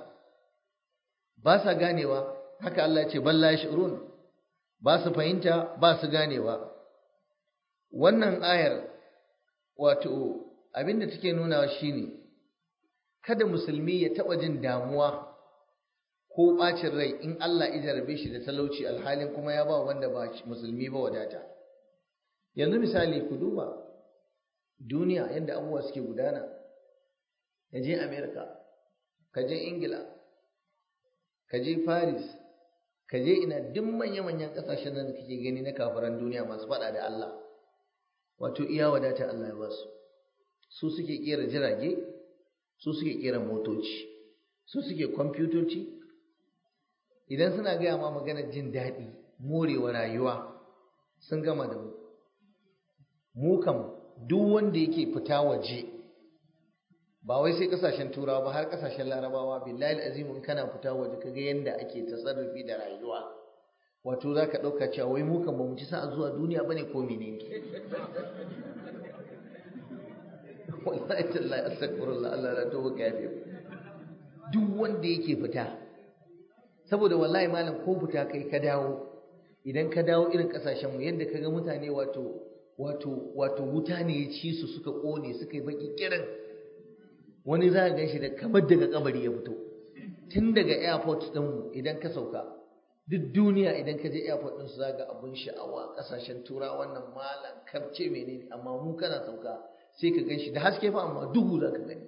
ba sa ganewa haka Allah ya ce bal la yashurun ba su fahimta ba su ganewa wannan ayar wato abinda take nunawa shine kada musulmi ya taba jin damuwa ko bacin rai in Allah ya jarabe shi da talauci alhalin kuma ya ba wanda ba musulmi ba wadata yanzu misali ku duba duniya yadda abubuwa suke gudana ka je America ka je Ingila ka je Paris ka je ina duk manya-manyan kasashen nan da kake gani na kafiran duniya masu faɗa da Allah wato iya wadata Allah ya ba su su suke kera jirage su suke kera motoci su suke kwamfutoci idan suna gaya ma maganar jin daɗi morewa rayuwa sun gama da mu mu kam duk wanda yake fita waje ba wai sai kasashen turawa ba har kasashen larabawa billahi azim in kana fita waje kaga yanda ake tasarrufi da rayuwa wato za ka ɗauka cewa wai mu kan ba mu ci sa'a zuwa duniya bane ko menene wallahi tallahi astaghfirullah Allah la tuba kafi duk wanda yake fita saboda wallahi malam ko fita kai ka dawo idan ka dawo irin kasashen mu yadda kaga mutane wato wato wato wuta ne ya ci su suka kone suka yi baki kiran wani za ka ganshi da kamar daga kabari ya fito tun daga airport din mu idan ka sauka duk duniya idan ka je airport din su zaga abun sha'awa kasashen tura wannan malam karce menene amma mu kana sauka sai ka ganshi da haske fa amma duhu za ka gani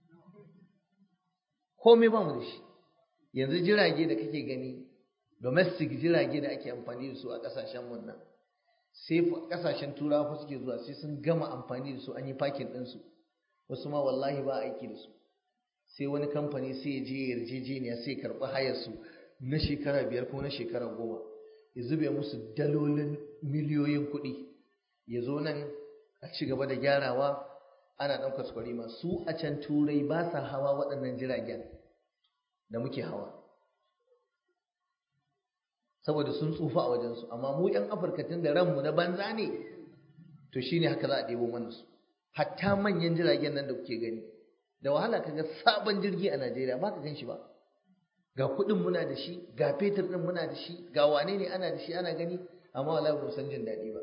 komai ba mu da shi yanzu jirage da kake gani domestic jirage da ake amfani da su a kasashen mun nan sai kasashen turawa fa suke zuwa sai sun gama amfani da su an yi parking din su wasu ma wallahi ba aiki da su sai wani kamfani sai ya je yarjejeniya sai karɓi hayar su na shekara biyar ko na shekara goma ya zube musu dalolin miliyoyin kuɗi ya zo nan a ci gaba da gyarawa ana ɗan kwaskwari ma su a can turai ba sa hawa waɗannan jiragen da muke hawa saboda sun tsufa a wajensu amma mu 'yan afirka tun da ranmu na banza ne to shine haka za a ɗebo mana su hatta manyan jiragen nan da kuke gani da wahala kaga sabon jirgi a Najeriya ba ka gan shi ba ga kuɗin muna da shi ga fetur ɗin muna da shi ga wane ne ana da shi ana gani amma wallahi ba san jin daɗi ba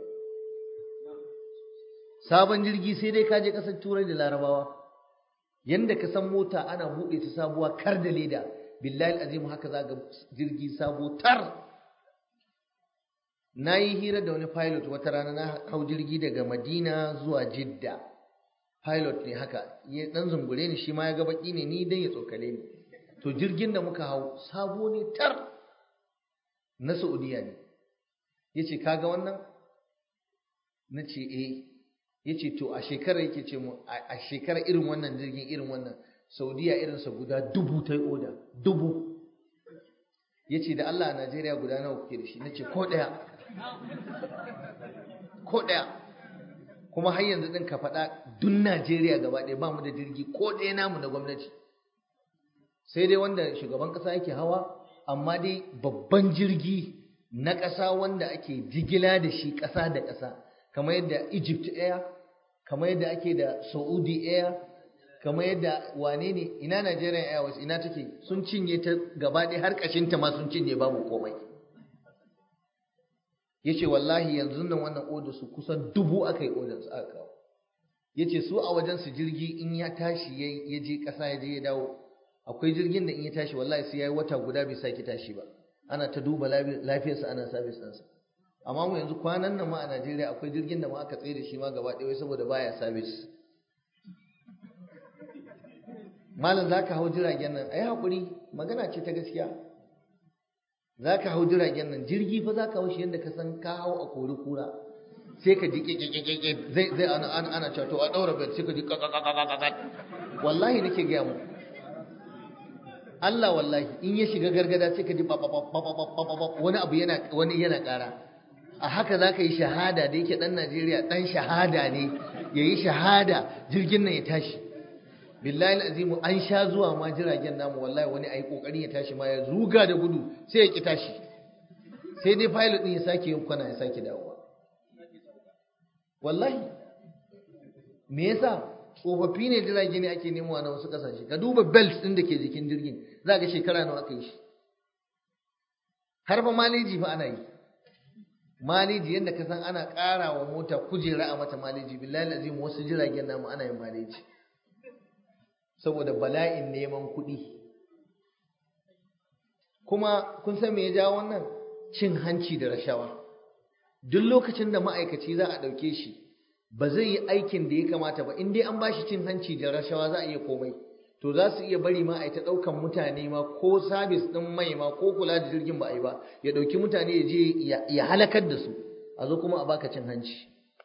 sabon jirgi sai dai ka je ƙasar turai da larabawa yanda ka san mota ana buɗe ta sabuwa kar da leda billahi azim haka za ga jirgi sabo tar na yi hira da wani pilot wata rana na hau jirgi daga madina zuwa jidda pilot ne haka ya dan zungure ni shi ma ya ga baki ne ni dan ya tsokale ni to jirgin da muka hau sabo ne tar na saudiya ne ya ce kaga wannan na ce eh ya ce to a shekarar yake ce mu a shekarar irin wannan jirgin irin wannan saudiya irinsa guda dubu ta yi oda dubu ya ce da allah a najeriya guda nawa kuke da shi na ce ko ɗaya ko ɗaya kuma har yanzu ɗin ka faɗa dun najeriya gaba ɗaya ba mu da jirgi ko ɗaya namu na gwamnati sai dai wanda shugaban ƙasa yake hawa amma dai babban jirgi na ƙasa wanda ake jigila da shi ƙasa da ƙasa kamar yadda Egypt Air kamar yadda ake da Saudi Air kamar yadda wane ne ina Nigerian Airways ina take sun cinye ta gaba ɗaya har ƙashinta ma sun cinye babu komai yace wallahi yanzu nan wannan order su kusan dubu aka yi order su aka kawo yace su a wajen su jirgi in ya tashi ya je ƙasa ya je ya dawo akwai jirgin da in ya tashi wallahi sai yayi wata guda bai sake tashi ba ana ta duba lafiyarsa ana service ɗinsa amma mu yanzu kwanan nan ma a Najeriya akwai jirgin da ma aka tsaye da shi ma gaba ɗaya saboda baya service malam zaka hau jiragen nan ai hakuri magana ce ta gaskiya zaka hau jiragen nan jirgi fa zaka hau shi yanda ka san ka hau a kori kura sai ka ji kekekekeke zai zai ana ana ana cewa to a daura bel sai ka ji kakakakakakat wallahi nake gaya mu Allah wallahi in ya shiga gargada sai ka ji wani abu yana wani yana ƙara a haka za ka yi shahada da yake ɗan Najeriya ɗan shahada ne ya yi shahada jirgin nan ya tashi billahi azimu an sha zuwa ma jiragen namu wallahi wani a yi ƙoƙarin ya tashi ma ya zuga da gudu sai ya ƙi tashi sai dai pilot ɗin ya sake yin kwana ya sake dawowa wallahi me yasa tsofaffi ne jirage ne ake nemowa na wasu ƙasashe ka duba belt ɗin da ke jikin jirgin za ga shekara nawa aka yi shi har fa maleji fa ana yi maleji yadda ka san ana ƙara wa mota kujera a mata maleji billahi azim wasu jiragen namu ana yin maleji saboda bala'in neman kuɗi kuma kun san me ya jawo wannan cin hanci da rashawa duk lokacin da ma'aikaci za a ɗauke shi ba zai yi aikin da ya kamata ba in dai an bashi cin hanci da rashawa za a iya komai to za su iya bari ma a yi ta ɗaukan mutane ma ko sabis ɗin mai ma ko kula da jirgin ba a yi ba ya ɗauki mutane ya je ya halakar da su a zo kuma a baka cin hanci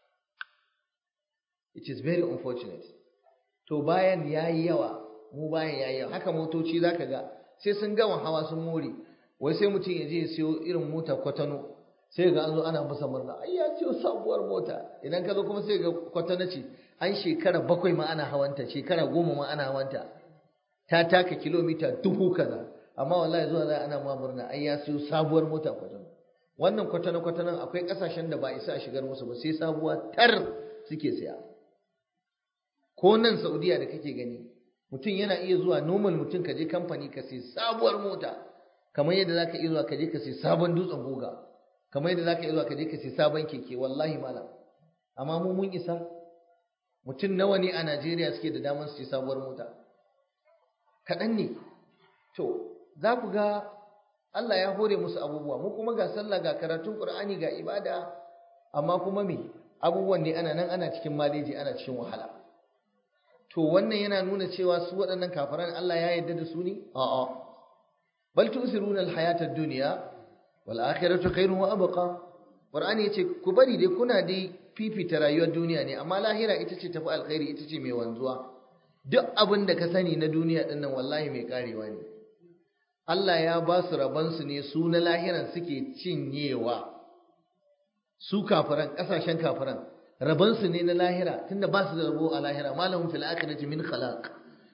it is very unfortunate to bayan ya yi yawa mu bayan ya yi yawa haka motoci za ka ga sai sun gama hawa sun more wai sai mutum ya je ya siyo irin mota kwatano sai ga an zo ana masa murna ai ya siyo sabuwar mota idan ka zo kuma sai ga kwatano ce an shekara bakwai ma ana hawanta shekara goma ma ana hawanta ta taka kilomita dubu kaza amma wallahi zuwa za ana ma murna ai ya siyo sabuwar mota kwatano wannan kwatano kwatanon akwai kasashen da ba isa a shigar musu ba sai sabuwa tar suke siya ko nan saudiya da kake gani mutum yana iya zuwa normal mutum ka je kamfani ka sai sabuwar mota kamar yadda zaka iya zuwa ka je ka sai sabon dutsen goga kamar yadda zaka iya zuwa ka je ka sai sabon keke wallahi malam amma mu mun isa mutum nawa ne a Najeriya suke da damar su sai sabuwar mota kaɗan ne to za ku ga Allah ya hore musu abubuwa mu kuma ga sallah ga karatun Qur'ani ga ibada amma kuma me abubuwan ne ana nan ana cikin maleji ana cikin wahala to wannan yana nuna cewa su waɗannan kafiran Allah ya yarda da su ne a'a bal tusiruna alhayata ad-dunya wal akhiratu khairun wa abqa Qur'ani yace ku bari dai kuna dai fifita rayuwar duniya ne amma lahira ita ce tafi alkhairi ita ce mai wanzuwa duk abin da ka sani na duniya din nan wallahi mai karewa ne Allah ya ba su rabansu ne su na lahiran suke cinyewa su kafiran kasashen kafiran rabansu ne na lahira tunda ba su da rabo a lahira malamin fil akhirati min khalaq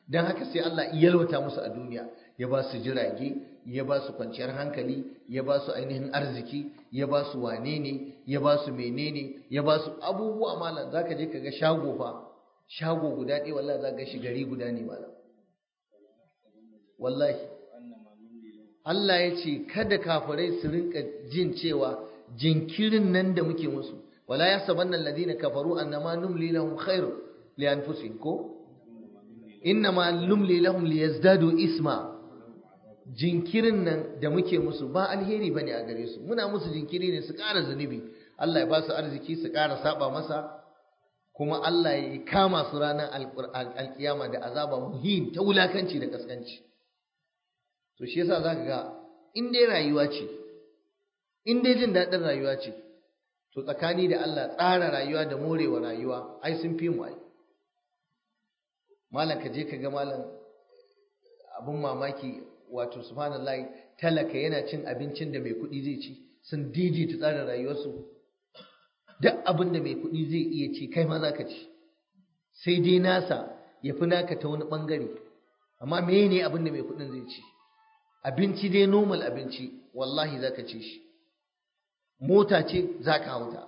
don haka sai Allah ya yalwata musu a duniya ya ba su jirage ya ba su kwanciyar hankali ya ba su ainihin arziki ya ba su wane ne ya ba su menene ya ba su abubuwa malam zaka je ka ga shago fa shago guda ɗaya wallahi za ga shi gari guda ne malam wallahi Allah ya ce kada kafirai su rinka jin cewa jinkirin nan da muke musu wala yasabanna alladhina kafaru annama numli lahum khair li anfusihim ko innama numli lahum liyazdadu isma jinkirin nan da muke musu ba alheri bane a gare su muna musu jinkiri ne su ƙara zunubi Allah ya ba su arziki su ƙara saba masa kuma Allah ya kama su ranar alkiyama da azaba muhin ta wulakanci da kaskanci to shi yasa zaka ga in dai rayuwa ce in dai jin daɗin rayuwa ce to tsakani da Allah tsara rayuwa da morewa rayuwa ai sun fi mu ai malam ka je ka ga malam abun mamaki wato subhanallahi talaka yana cin abincin da mai kuɗi zai ci sun daidaita tsarin rayuwarsu duk abin da mai kuɗi zai iya ci kai ma za ka ci sai dai nasa ya fi naka ta wani ɓangare amma me ne abin da mai kuɗin zai ci abinci dai normal abinci wallahi za ka ci shi mota ce za ka hauta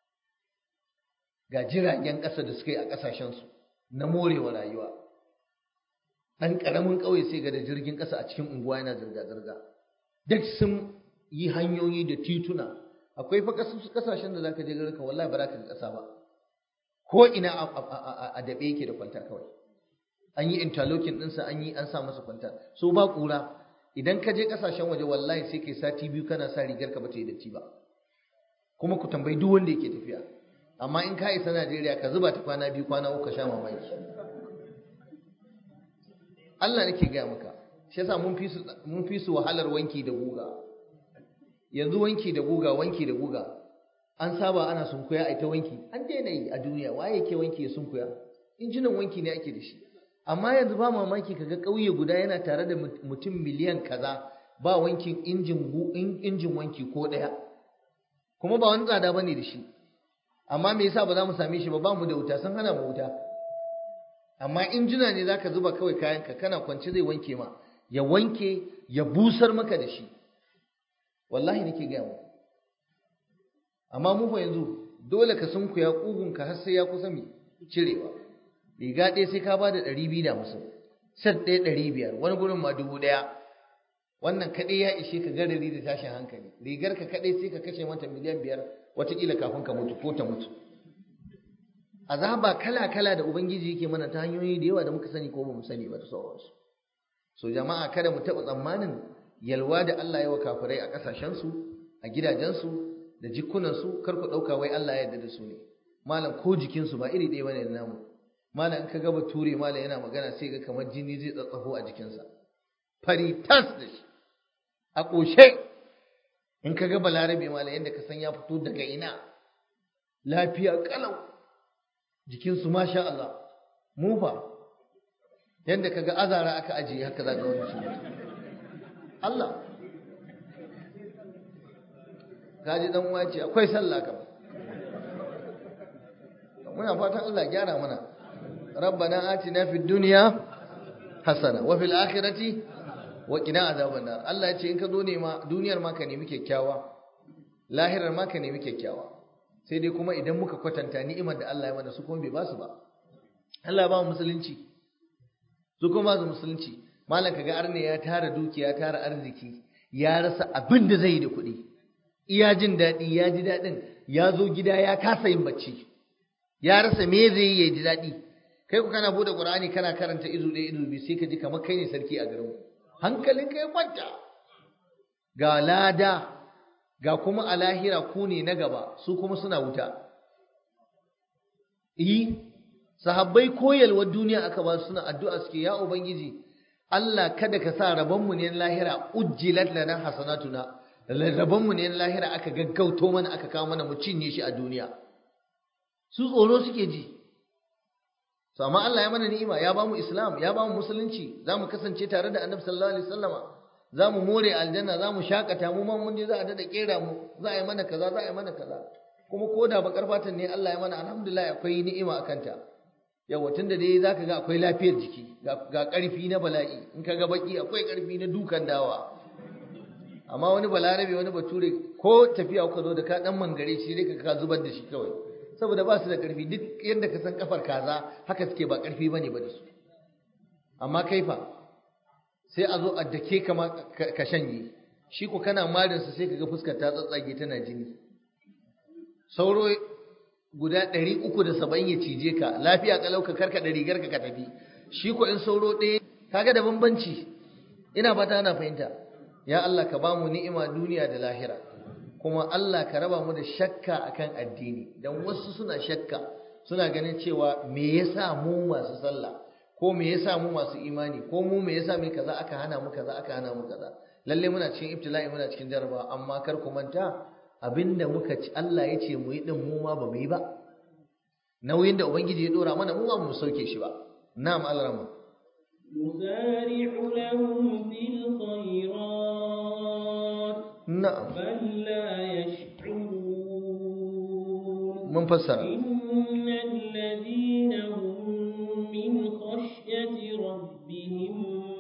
ga jiragen ƙasa da suka yi a ƙasashensu na morewa rayuwa ɗan ƙaramin ƙauye sai ga da jirgin ƙasa a cikin unguwa yana zirga-zirga duk sun yi hanyoyi da tituna akwai fa ƙasashen da za ka je garka wallahi ba za ka ƙasa ba ko ina a daɓe yake da kwanta kawai an yi interlocking ɗinsa an yi an sa masa kwanta so ba ƙura idan ka je ƙasashen waje wallahi sai kai sati biyu kana sa rigar ka ba ta yi datti ba kuma ku tambayi duk wanda yake tafiya amma in ka isa Najeriya ka zuba ta kwana biyu kwana uku ka sha mamaki Allah nake gaya maka shi yasa mun fi su mun fi su wahalar wanki da guga yanzu wanki da guga wanki da guga an saba ana sunkuya ai ta wanki an daina yi a duniya waye yake wanki ya sunkuya injinan wanki ne ake da shi amma yanzu ba mamaki kaga ƙauye guda yana tare da mutum miliyan kaza ba wankin injin injin wanki ko ɗaya kuma ba wani tsada bane da shi amma me yasa ba za mu same shi ba ba mu da wuta sun hana mu wuta amma injina ne zaka zuba kawai kayanka kana kwance zai wanke ma ya wanke ya busar maka da shi wallahi nake gaya mu amma mu fa yanzu dole ka sunkuya kugunka har sai ya kusa mi cirewa riga ɗaya sai ka bada ɗari biyu da hamsin set ɗaya ɗari biyar wani gurin ma dubu ɗaya wannan kaɗai ya ishe ka garari da tashin hankali rigar ka kaɗai sai ka kashe mata miliyan biyar watakila kafin ka mutu ko ta mutu azaba kala kala da ubangiji yake mana ta hanyoyi da yawa da muka sani ko ba mu sani ba da sauransu so jama'a kada mu taɓa tsammanin yalwa da Allah ya wa kafirai a ƙasashensu a gidajensu da jikunansu kar ku ɗauka wai Allah ya yarda da su ne malam ko jikinsu ba iri ɗaya bane da namu malam in ka ga bature malam yana magana sai ga kamar jini zai tsatsafo a jikinsa fari tas da shi a ƙoshe in ka ga balarabe malam yadda ka san ya fito daga ina lafiya kalau jikinsu masha Allah mu fa yadda ka ga azara aka ajiye haka za ga wani shi Allah gaji dan uwa ce akwai sallah kam muna fatan Allah gyara mana rabbana atina fid dunya hasana wa fil akhirati wa qina azaban nar Allah ya ce in ka zo ne ma duniyar ma ka nemi kyakkyawa lahirar ma ka nemi kyakkyawa sai dai kuma idan muka kwatanta ni'imar da Allah ya mana su kuma bai ba su ba Allah ba mu musulunci su kuma ba su musulunci malam kaga arne ya tara dukiya tara arziki ya rasa abin da zai yi da kuɗi iya jin daɗi ya ji daɗin ya zo gida ya kasa yin bacci ya rasa me zai yi ya ji daɗi kai ku kana bude qur'ani kana karanta izu ɗaya izu biyu sai ka ji kamar kai ne sarki a garin hankalin ka ya kwanta ga lada ga kuma a lahira ku ne na gaba su kuma suna wuta yi sahabbai koyalwar duniya aka ba suna addu'a suke ya ubangiji Allah kada ka sa rabonmu ne na lahira ujjilat lana hasanatuna rabonmu ne na lahira aka gaggauto mana aka kawo mana mu cinye shi a duniya su tsoro suke ji to amma Allah ya mana ni'ima ya bamu islam ya bamu musulunci zamu kasance tare da annabi sallallahu alaihi wasallama zamu more aljanna zamu shakata mu ma mun je za a dada kera mu za a yi mana kaza za a yi mana kaza kuma koda bakar fatan ne Allah ya mana alhamdulillah akwai ni'ima akan ta yawa tunda dai zaka ga akwai lafiyar jiki ga ƙarfi na bala'i in ka ga baki akwai ƙarfi na dukan dawa amma wani balarabe wani bature ko tafiya kuka zo da ka dan mangare shi dai ka zubar da shi kawai saboda ba su da ƙarfi duk yadda ka san kafar kaza haka suke ba ƙarfi bane ba da su amma kaifa sai a zo a dake ka ka shanye shi ko kana marinsa sai ka ga fuskar ta tsatsage tana jini sauro guda ɗari uku da saba'in ya cije ka lafiya kalau ka karkaɗa rigar ka tafi shi ko in sauro ɗaya kaga da bambanci ina fata ana fahimta ya Allah ka bamu ni'ima duniya da lahira kuma Allah ka raba mu da shakka akan addini dan wasu suna shakka suna ganin cewa me yasa mu masu sallah ko me yasa mu masu imani ko mu me yasa mai kaza aka hana mu kaza aka hana mu kaza lalle muna cikin ibtila'i muna cikin jaraba amma kar ku manta abinda muka ci Allah ya ce mu yi din mu ma ba mu yi ba nauyin da ubangiji ya dora mana mu ba mu sauke shi ba na'am alrama نسارع لهم في الخيرات na'am بل لا يشعرون mun fassara إن الذين هم من خشية ربهم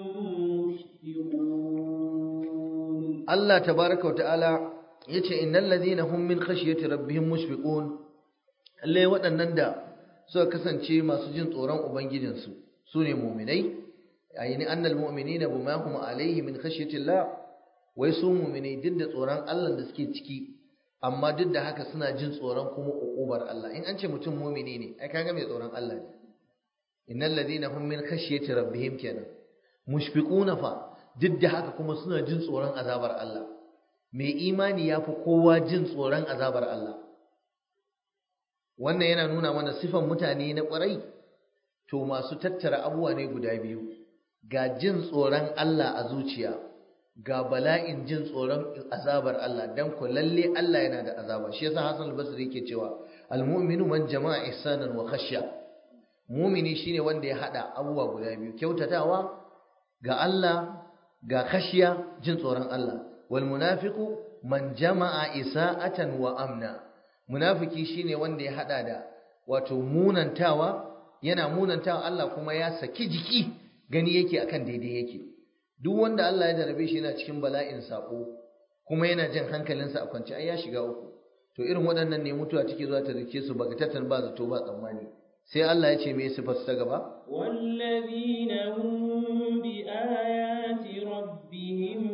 مشفقون Allah tabaraka wa ta'ala yace innal ladina hum min khashyati rabbihim mushfiqun lalle waɗannan da suka kasance masu jin tsoron ubangijinsu sune mu'minai ayini annal mu'minina bima hum alayhi min khashyati Allah wai su mu'minai duk da tsoron Allah da suke ciki amma duk da haka suna jin tsoron kuma ukubar Allah in an ce mutum mu'mini ne ai kaga mai tsoron Allah ne innal ladina hum min khashyati rabbihim kenan mushfiquna fa duk da haka kuma suna jin tsoron azabar Allah mai imani ya fi kowa jin tsoron azabar Allah wannan yana nuna mana sifan mutane na ƙwarai to masu tattara abubuwa ne guda biyu ga jin tsoron Allah a zuciya ga bala'in jin tsoron azabar Allah dan ku lalle Allah yana da azaba shi yasa Hassan al-Basri yake cewa al-mu'minu man jama'a ihsanan wa khashya mu'mini shine wanda ya hada abubuwa guda biyu kyautatawa ga Allah ga khashiya jin tsoron Allah wal munafiqu man jama'a isa'atan wa amna munafiki shine wanda ya hada da wato munantawa yana munantawa Allah kuma ya saki jiki gani yake akan daidai yake duk wanda Allah ya jarabe shi yana cikin bala'in sako kuma yana jin hankalinsa a kwance ai ya shiga uku to irin waɗannan ne mutuwa take zuwa ta rike su bagatatan ba zato ba tsammani sai Allah ya ce me sifar ta gaba والذين هم بآيات ربهم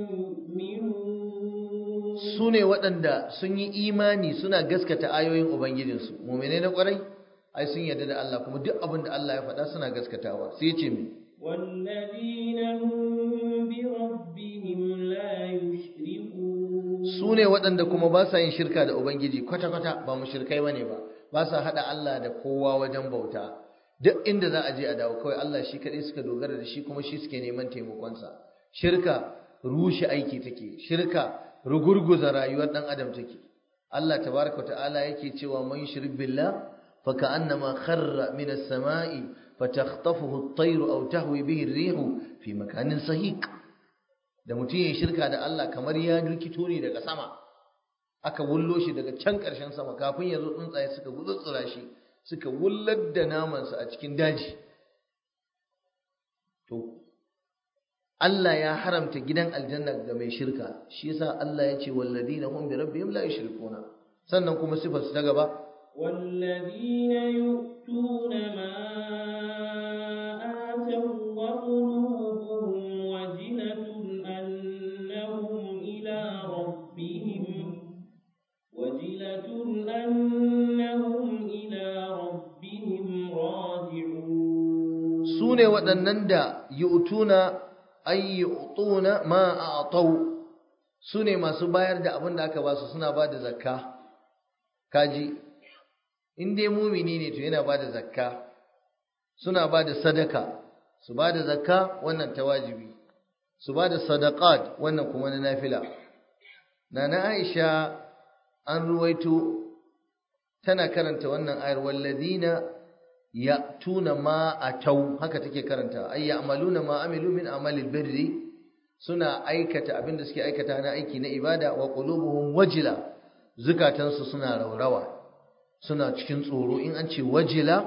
يؤمنون su ne waɗanda sun yi imani suna gaskata ayoyin Ubangijinsu, mummune na ƙwarai, ai sun yarda da Allah kuma duk abin da Allah ya faɗa suna gaskatawa, sai ce mai. والذين هم بربهم لا يشركون Su ne waɗanda kuma ba sa yin shirka da Ubangiji kwata-kwata ba mu shirkai ba ne ba, ba sa haɗa Allah da kowa wajen bauta. Duk inda za a je a dawo kawai Allah shi kaɗai suka dogara da shi kuma shi suke neman taimakonsa. Shirka rushe aiki take, shirka rugurguza rayuwar dan adam take Allah tabaraka ta'ala yake cewa man yushrik billah fa ka'annama kharra min as-sama'i fatakhtafuhu at-tayru aw tahwi bihi ar-rihu fi makanin sahiq da mutum ya shirka da Allah kamar ya rikito ne daga sama aka wullo shi daga can ƙarshen sama kafin ya zo tsuntsaye suka gutsutsura shi suka wullar da namansa a cikin daji to Allah ya haramta gidan aljanna ga mai shirka shi yasa Allah ya ce walladina hum bi rabbihim la yushrikuna sannan kuma sifar su ta gaba والذين يؤتون ما آتوا وقلوبهم وجلة أنهم إلى ربهم وجلة أنهم إلى ربهم راجعون su ne waɗannan da yu'tuna ay yu'tuna ma a'tau su ne masu bayar da abin da aka ba su suna ba da zakka kaji in dai mumini ne to yana ba da zakka suna ba da sadaka su ba da zakka wannan ta wajibi su ba da sadaqat wannan kuma na nafila nana Aisha an ruwaito tana karanta wannan ayar walladina ya'tuna ma atau haka take karanta ay ya'maluna ma amilu min amalil birri suna aikata abinda suke aikata na aiki na ibada wa qulubuhum wajila zukatansu suna raurawa suna cikin tsoro in an ce wajila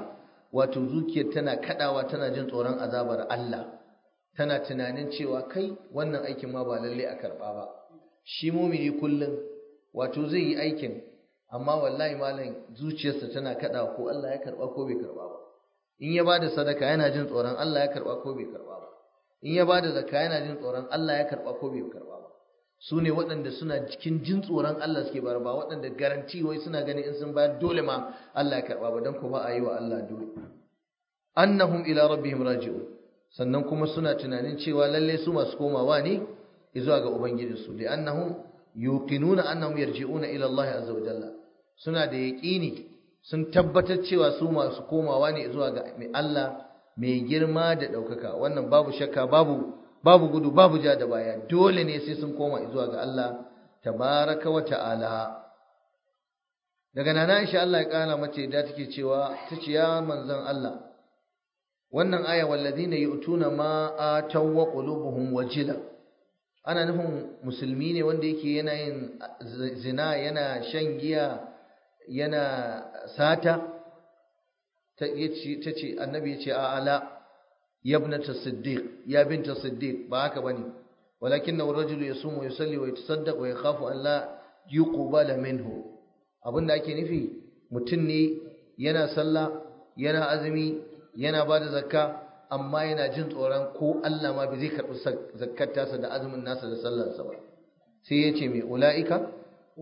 wato zuciyar tana kadawa tana jin tsoron azabar Allah tana tunanin cewa kai wannan aikin ma ba lalle a karba ba shi mumini kullum wato zai yi aikin amma wallahi malam zuciyarsa tana kadawa ko Allah ya karba ko bai karba ba in ya bada sadaka yana jin tsoron Allah ya karba ko bai karba ba in ya bada zakka yana jin tsoron Allah ya karba ko bai karba ba su ne waɗanda suna cikin jin tsoron Allah suke bayar ba waɗanda garanti wai suna ganin in sun bayar dole ma Allah ya karba ba dan ko ba a yi wa Allah dole annahum ila rabbihim raji'un sannan kuma suna tunanin cewa lalle su masu komawa ne zuwa ga ubangijinsu da annahum yuqinuna annahum yarji'una ila Allah azza wa jalla suna da yaqini sun tabbatar cewa su masu komawa ne zuwa ga mai Allah mai girma da ɗaukaka wannan babu shakka babu babu gudu babu ja da baya dole ne sai sun koma zuwa ga Allah tabaraka wa ta'ala daga nana Aisha Allah ya kara mace da take cewa tace ya manzon Allah wannan aya walladina yu'tuna ma ataw wa qulubuhum wajila ana nufin musulmi ne wanda yake yana yin zina yana shan giya yana sata ta ce annabi ya ce a ala yabnata siddiq ya binta siddiq ba haka bane walakin na rajulu yasumu wa yusalli wa yatasaddaq wa yakhafu an la yuqbala minhu abinda ake nufi mutum ne yana sallah yana azumi yana bada zakka amma yana jin tsoron ko Allah ma bai zai karɓi zakkar tasa da azumin nasa da sallarsa ba sai ya ce mai ula'ika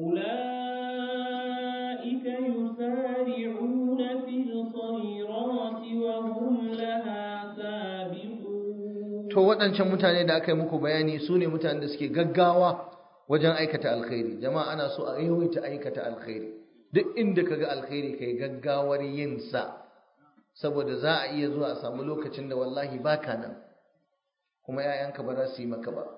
أولئك يسارعون في الخيرات وهم لها سابقون to waɗancan mutane da aka yi muku bayani su ne mutanen da suke gaggawa wajen aikata alkhairi jama'a ana so a yawaita aikata alkhairi duk inda kaga alkhairi kai gaggawar yin sa saboda za a iya zuwa a samu lokacin da wallahi baka nan kuma 'ya'yanka ba za su yi maka ba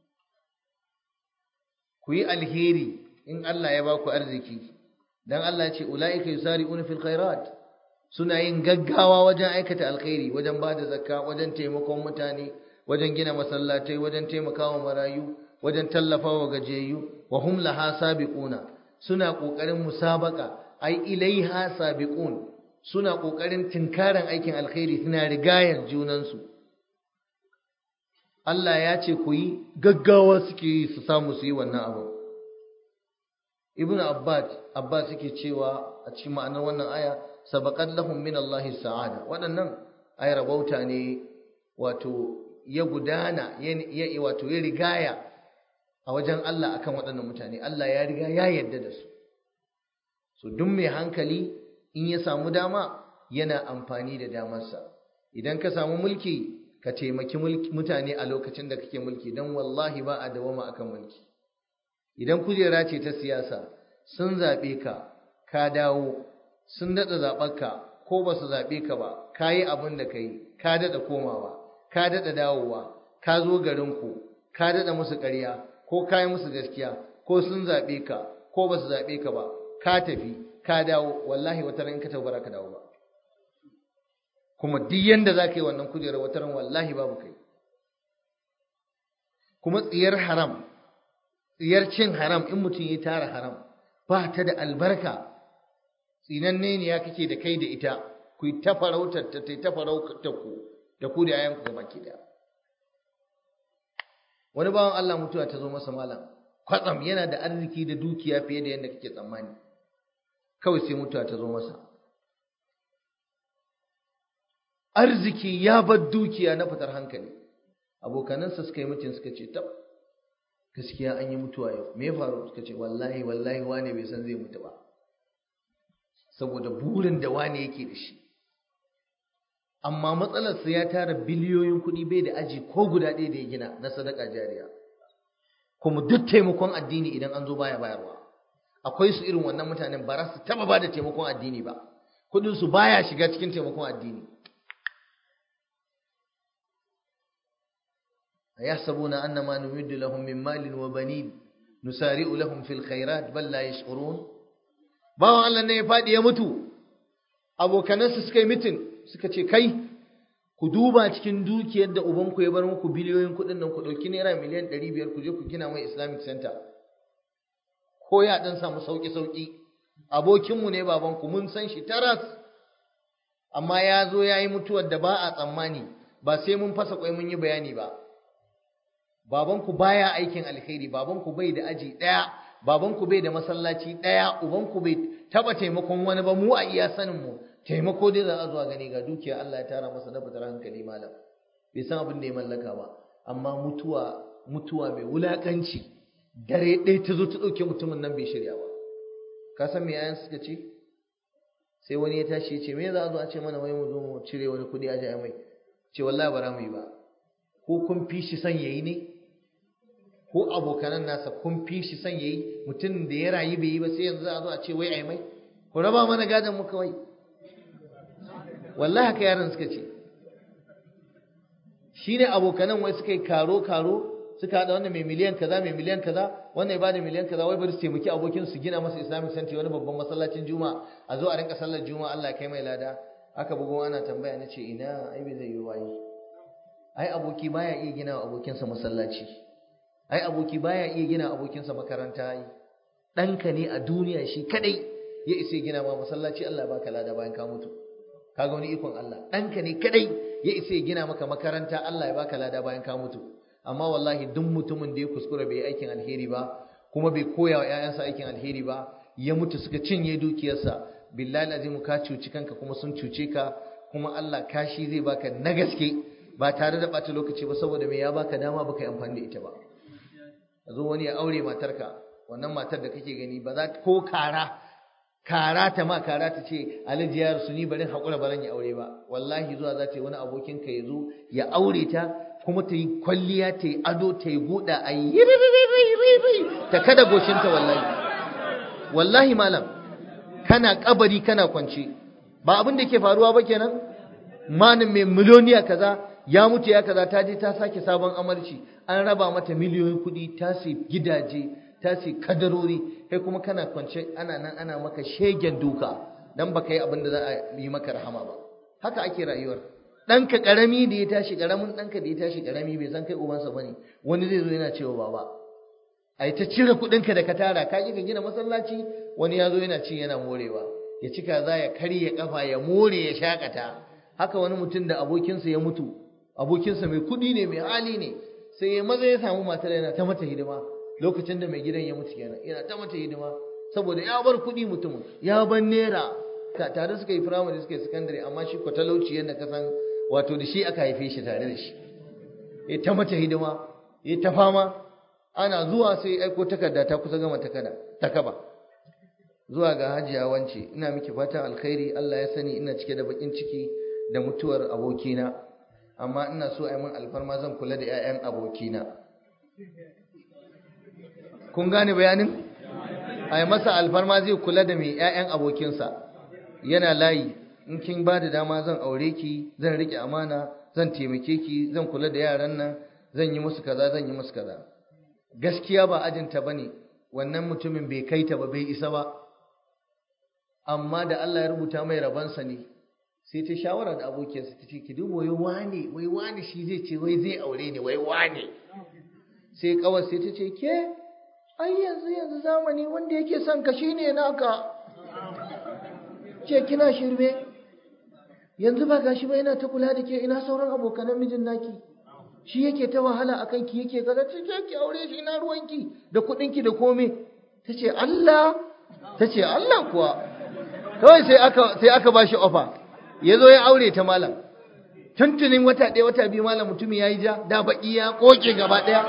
ku yi alheri in Allah ya ba ku arziki dan Allah ya ce ulaika yusari'una fil khairat suna yin gaggawa wajen aikata alkhairi wajen ba da zakka wajen taimakon mutane wajen gina masallatai wajen taimakawa marayu wajen tallafawa gajiyayyu wa hum laha sabiquna suna kokarin musabaka ai ilaiha sabiqun suna kokarin tinkaran aikin alkhairi suna rigayar junansu Allah ya ce ku yi gaggawa suke yi su samu su yi wannan abu ibnu abbas abbas suke cewa a cikin ma'anar wannan aya sabaqat lahum min Allah sa'ada waɗannan ay rabauta ne wato ya gudana ya wato ya rigaya a wajen Allah akan waɗannan mutane Allah ya riga ya yarda da su so duk mai hankali in ya samu dama yana amfani da damarsa idan ka samu mulki ka taimaki mutane a lokacin da kake mulki don wallahi ba a dawama akan mulki idan kujera ce ta siyasa sun zaɓe ka ka dawo sun daɗa zaɓarka ko ba su zaɓe ka ba ka yi abin da ka yi ka daɗa komawa ka daɗa dawowa ka zo garinku ka daɗa musu ƙarya ko ka yi musu gaskiya ko sun zaɓe ka ko ba su zaɓe ka ba ka tafi ka dawo wallahi wata ran ka tabbara ka dawo ba kuma duk yanda za ka yi wannan kujerar wata ran wallahi babu kai kuma tsiyar haram tsiyar cin haram in mutum ya tara haram ba ta da albarka tsinanne ne ya kake da kai da ita ku yi ta farautar ta ta farautar ku da ku da yayan ku gaba ki da wani bawan Allah mutuwa ta zo masa malam kwatsam yana da arziki da dukiya fiye da yadda kake tsammani kawai sai mutuwa ta zo masa arziki ya bar dukiya na fitar hankali abokanansa suka yi mutum suka ce tab gaskiya an yi mutuwa yau me ya faru suka ce wallahi wallahi wane bai san zai mutu ba saboda burin da wane yake da shi amma matsalarsa ya tara biliyoyin kuɗi bai da aji ko guda ɗaya da ya gina na sadaka jariya kuma duk taimakon addini idan an zo baya bayarwa akwai su irin wannan mutanen ba za su taba ba da taimakon addini ba kuɗin su baya shiga cikin taimakon addini أيحسبون أن ما نمد لهم من مال وبنين نسارع لهم في الخيرات بل لا يشعرون bawan Allah ne ya faɗi ya mutu abokanansa suka yi mitin suka ce kai ku duba cikin dukiyar da ubanku ya bar muku biliyoyin kuɗin nan ku ɗauki naira miliyan ɗari biyar ku je ku gina mai islamic center ko ya ɗan samu sauƙi sauƙi abokinmu ne babanku mun san shi taras amma ya zo ya yi mutuwar da ba a tsammani ba sai mun fasa kwai mun yi bayani ba babanku baya aikin alkhairi babanku bai da aji ɗaya babanku bai da masallaci ɗaya ubanku bai taɓa taimakon wani ba mu a iya sanin mu taimako dai za a zuwa gani ga dukiya Allah ya tara masa na fitar hankali malam bai san abin da ya mallaka ba amma mutuwa mutuwa mai wulakanci dare ɗaya ta zo ta ɗauke mutumin nan bai shirya ba ka san me yayan suka ce sai wani ya tashi ya ce me za a zo a ce mana wai mu zo mu cire wani kuɗi a ji mai ce wallahi ba za mu yi ba ko kun fi shi son yayi ne ko abokanan nasa kun fi shi son yayi mutum da ya rayu bai yi ba sai yanzu a zo a ce wai ai mai ku raba mana gadon mu kawai wallahi haka yaran suka ce shine abokanan wai suka yi karo karo suka haɗa wannan mai miliyan kaza mai miliyan kaza wannan ya bada miliyan kaza wai bari su taimaki abokin su gina masa islamic center wani babban masallacin juma'a a zo a rinka sallar juma'a Allah ya kai mai lada aka bugo ana tambaya na ce ina ai bai zai yi wayi ai aboki baya iya gina wa abokinsa masallaci ai aboki baya iya gina abokinsa makaranta ai ɗanka ne a duniya shi kadai ya isa gina ma masallaci Allah ya baka lada bayan ka mutu kaga wani ikon Allah ɗanka ne kadai ya isa ya gina maka makaranta Allah ya baka lada bayan ka mutu amma wallahi duk mutumin da ya kuskura bai aikin alheri ba kuma bai koya wa ƴaƴansa aikin alheri ba ya mutu suka cinye dukiyarsa billahi azim ka cuci kanka kuma sun cuce ka kuma Allah kashi zai baka na gaske ba tare da ɓata lokaci ba saboda me ya baka dama baka yi amfani da ita ba a zo wani ya aure matarka wannan matar da kake gani ba za ko kara kara ta ma kara ta ce alhaji ya rasu ni barin haƙura baran ya aure ba wallahi zuwa za ta yi wani abokinka ya zo ya aure ta kuma ta yi kwalliya ta yi ado ta yi guda a yi ta kada goshinta wallahi wallahi malam kana kabari kana kwance ba abin da ke faruwa ba kenan manin mai miliyoniya kaza ya mutu ya kaza ta je ta sake sabon amarci an raba mata miliyoyin kuɗi ta sai gidaje ta sai kadarori kai kuma kana kwance ana nan ana maka shegen duka dan baka yi abin da za a yi maka rahama ba haka ake rayuwar ɗanka ƙarami da ya tashi ƙaramin ɗanka da ya tashi ƙarami bai san kai ubansa bane wani zai zo yana cewa baba ai ta cire kuɗinka da ka tara ka ka gina masallaci wani ya zo yana ci yana morewa ya cika za ya karya kafa ya more ya shakata haka wani mutum da abokinsa ya mutu abokinsa mai kuɗi ne mai hali ne sai ya maza ya samu matar yana ta mata hidima lokacin da mai gidan ya mutu kenan yana ta mata hidima saboda ya bar kuɗi mutumin ya bar naira tare suka yi firamare suka yi sakandare amma shi ko talauci yadda ka san wato da shi aka haife shi tare da shi ya ta mata hidima ya ta fama ana zuwa sai aiko takarda ta kusa gama takarda ta kaba zuwa ga hajiya wance ina miki fatan alkhairi Allah ya sani ina cike da bakin ciki da mutuwar abokina amma ina so a yi min alfarma zan kula da 'ya'yan abokina kun gane bayanin a yi masa alfarma zai kula da mai 'ya'yan abokinsa yana layi in kin ba da dama zan aure ki zan riƙe amana zan taimake ki zan kula da yaran nan zan yi musu kaza zan yi musu kaza gaskiya ba ajinta bane wannan mutumin bai kai ta ba bai isa ba amma da Allah ya rubuta mai rabansa ne sai ta shawara da abokiyarsa ta ce ki duba wai wane wai wane shi zai ce wai zai aure ni wai wane sai kawai sai ta ce ke ai yanzu yanzu zamani wanda yake son ka shine naka ce kina shirme yanzu ba gashi ba yana ta kula da ke ina sauran abokanan mijin naki shi yake ta wahala akan ki yake kaza ce ki aure shi ina ruwanki da kuɗinki da kome tace Allah tace Allah kuwa kawai sai aka sai aka bashi offer yazo ya aure ta malam tuntunin wata ɗaya wata biyu malam mutumi yayi ja da baki ya koke gaba ɗaya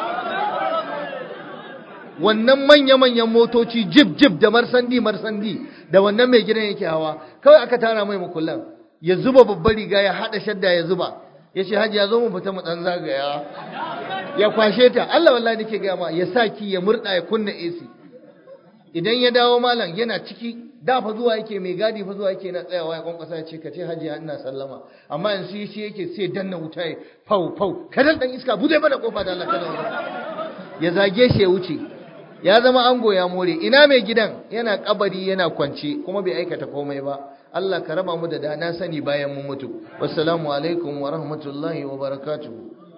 wannan manya-manyan motoci jib jib da marsandi marsandi da wannan mai gidan yake hawa kawai aka tara mai mukullan ya zuba babbar riga ya hada shadda ya zuba ya ce hajji ya zo mu fita mu dan zagaya ya kwashe ta Allah wallahi nake ga ma ya saki ya murda ya kunna AC idan ya dawo malam yana ciki da fa zuwa yake mai gadi fa zuwa yake na tsayawa ya kwankwasa ya ce ka ce hajji ina sallama amma yanzu shi yake sai danna wuta ya fau fau kadan dan iska bude mana kofa da Allah kada ya zage shi ya wuce ya zama ango ya more ina mai gidan yana kabari yana kwance kuma bai aikata komai ba Allah ka raba mu da dana sani bayan mun mutu wassalamu alaikum wa rahmatullahi wa barakatuhu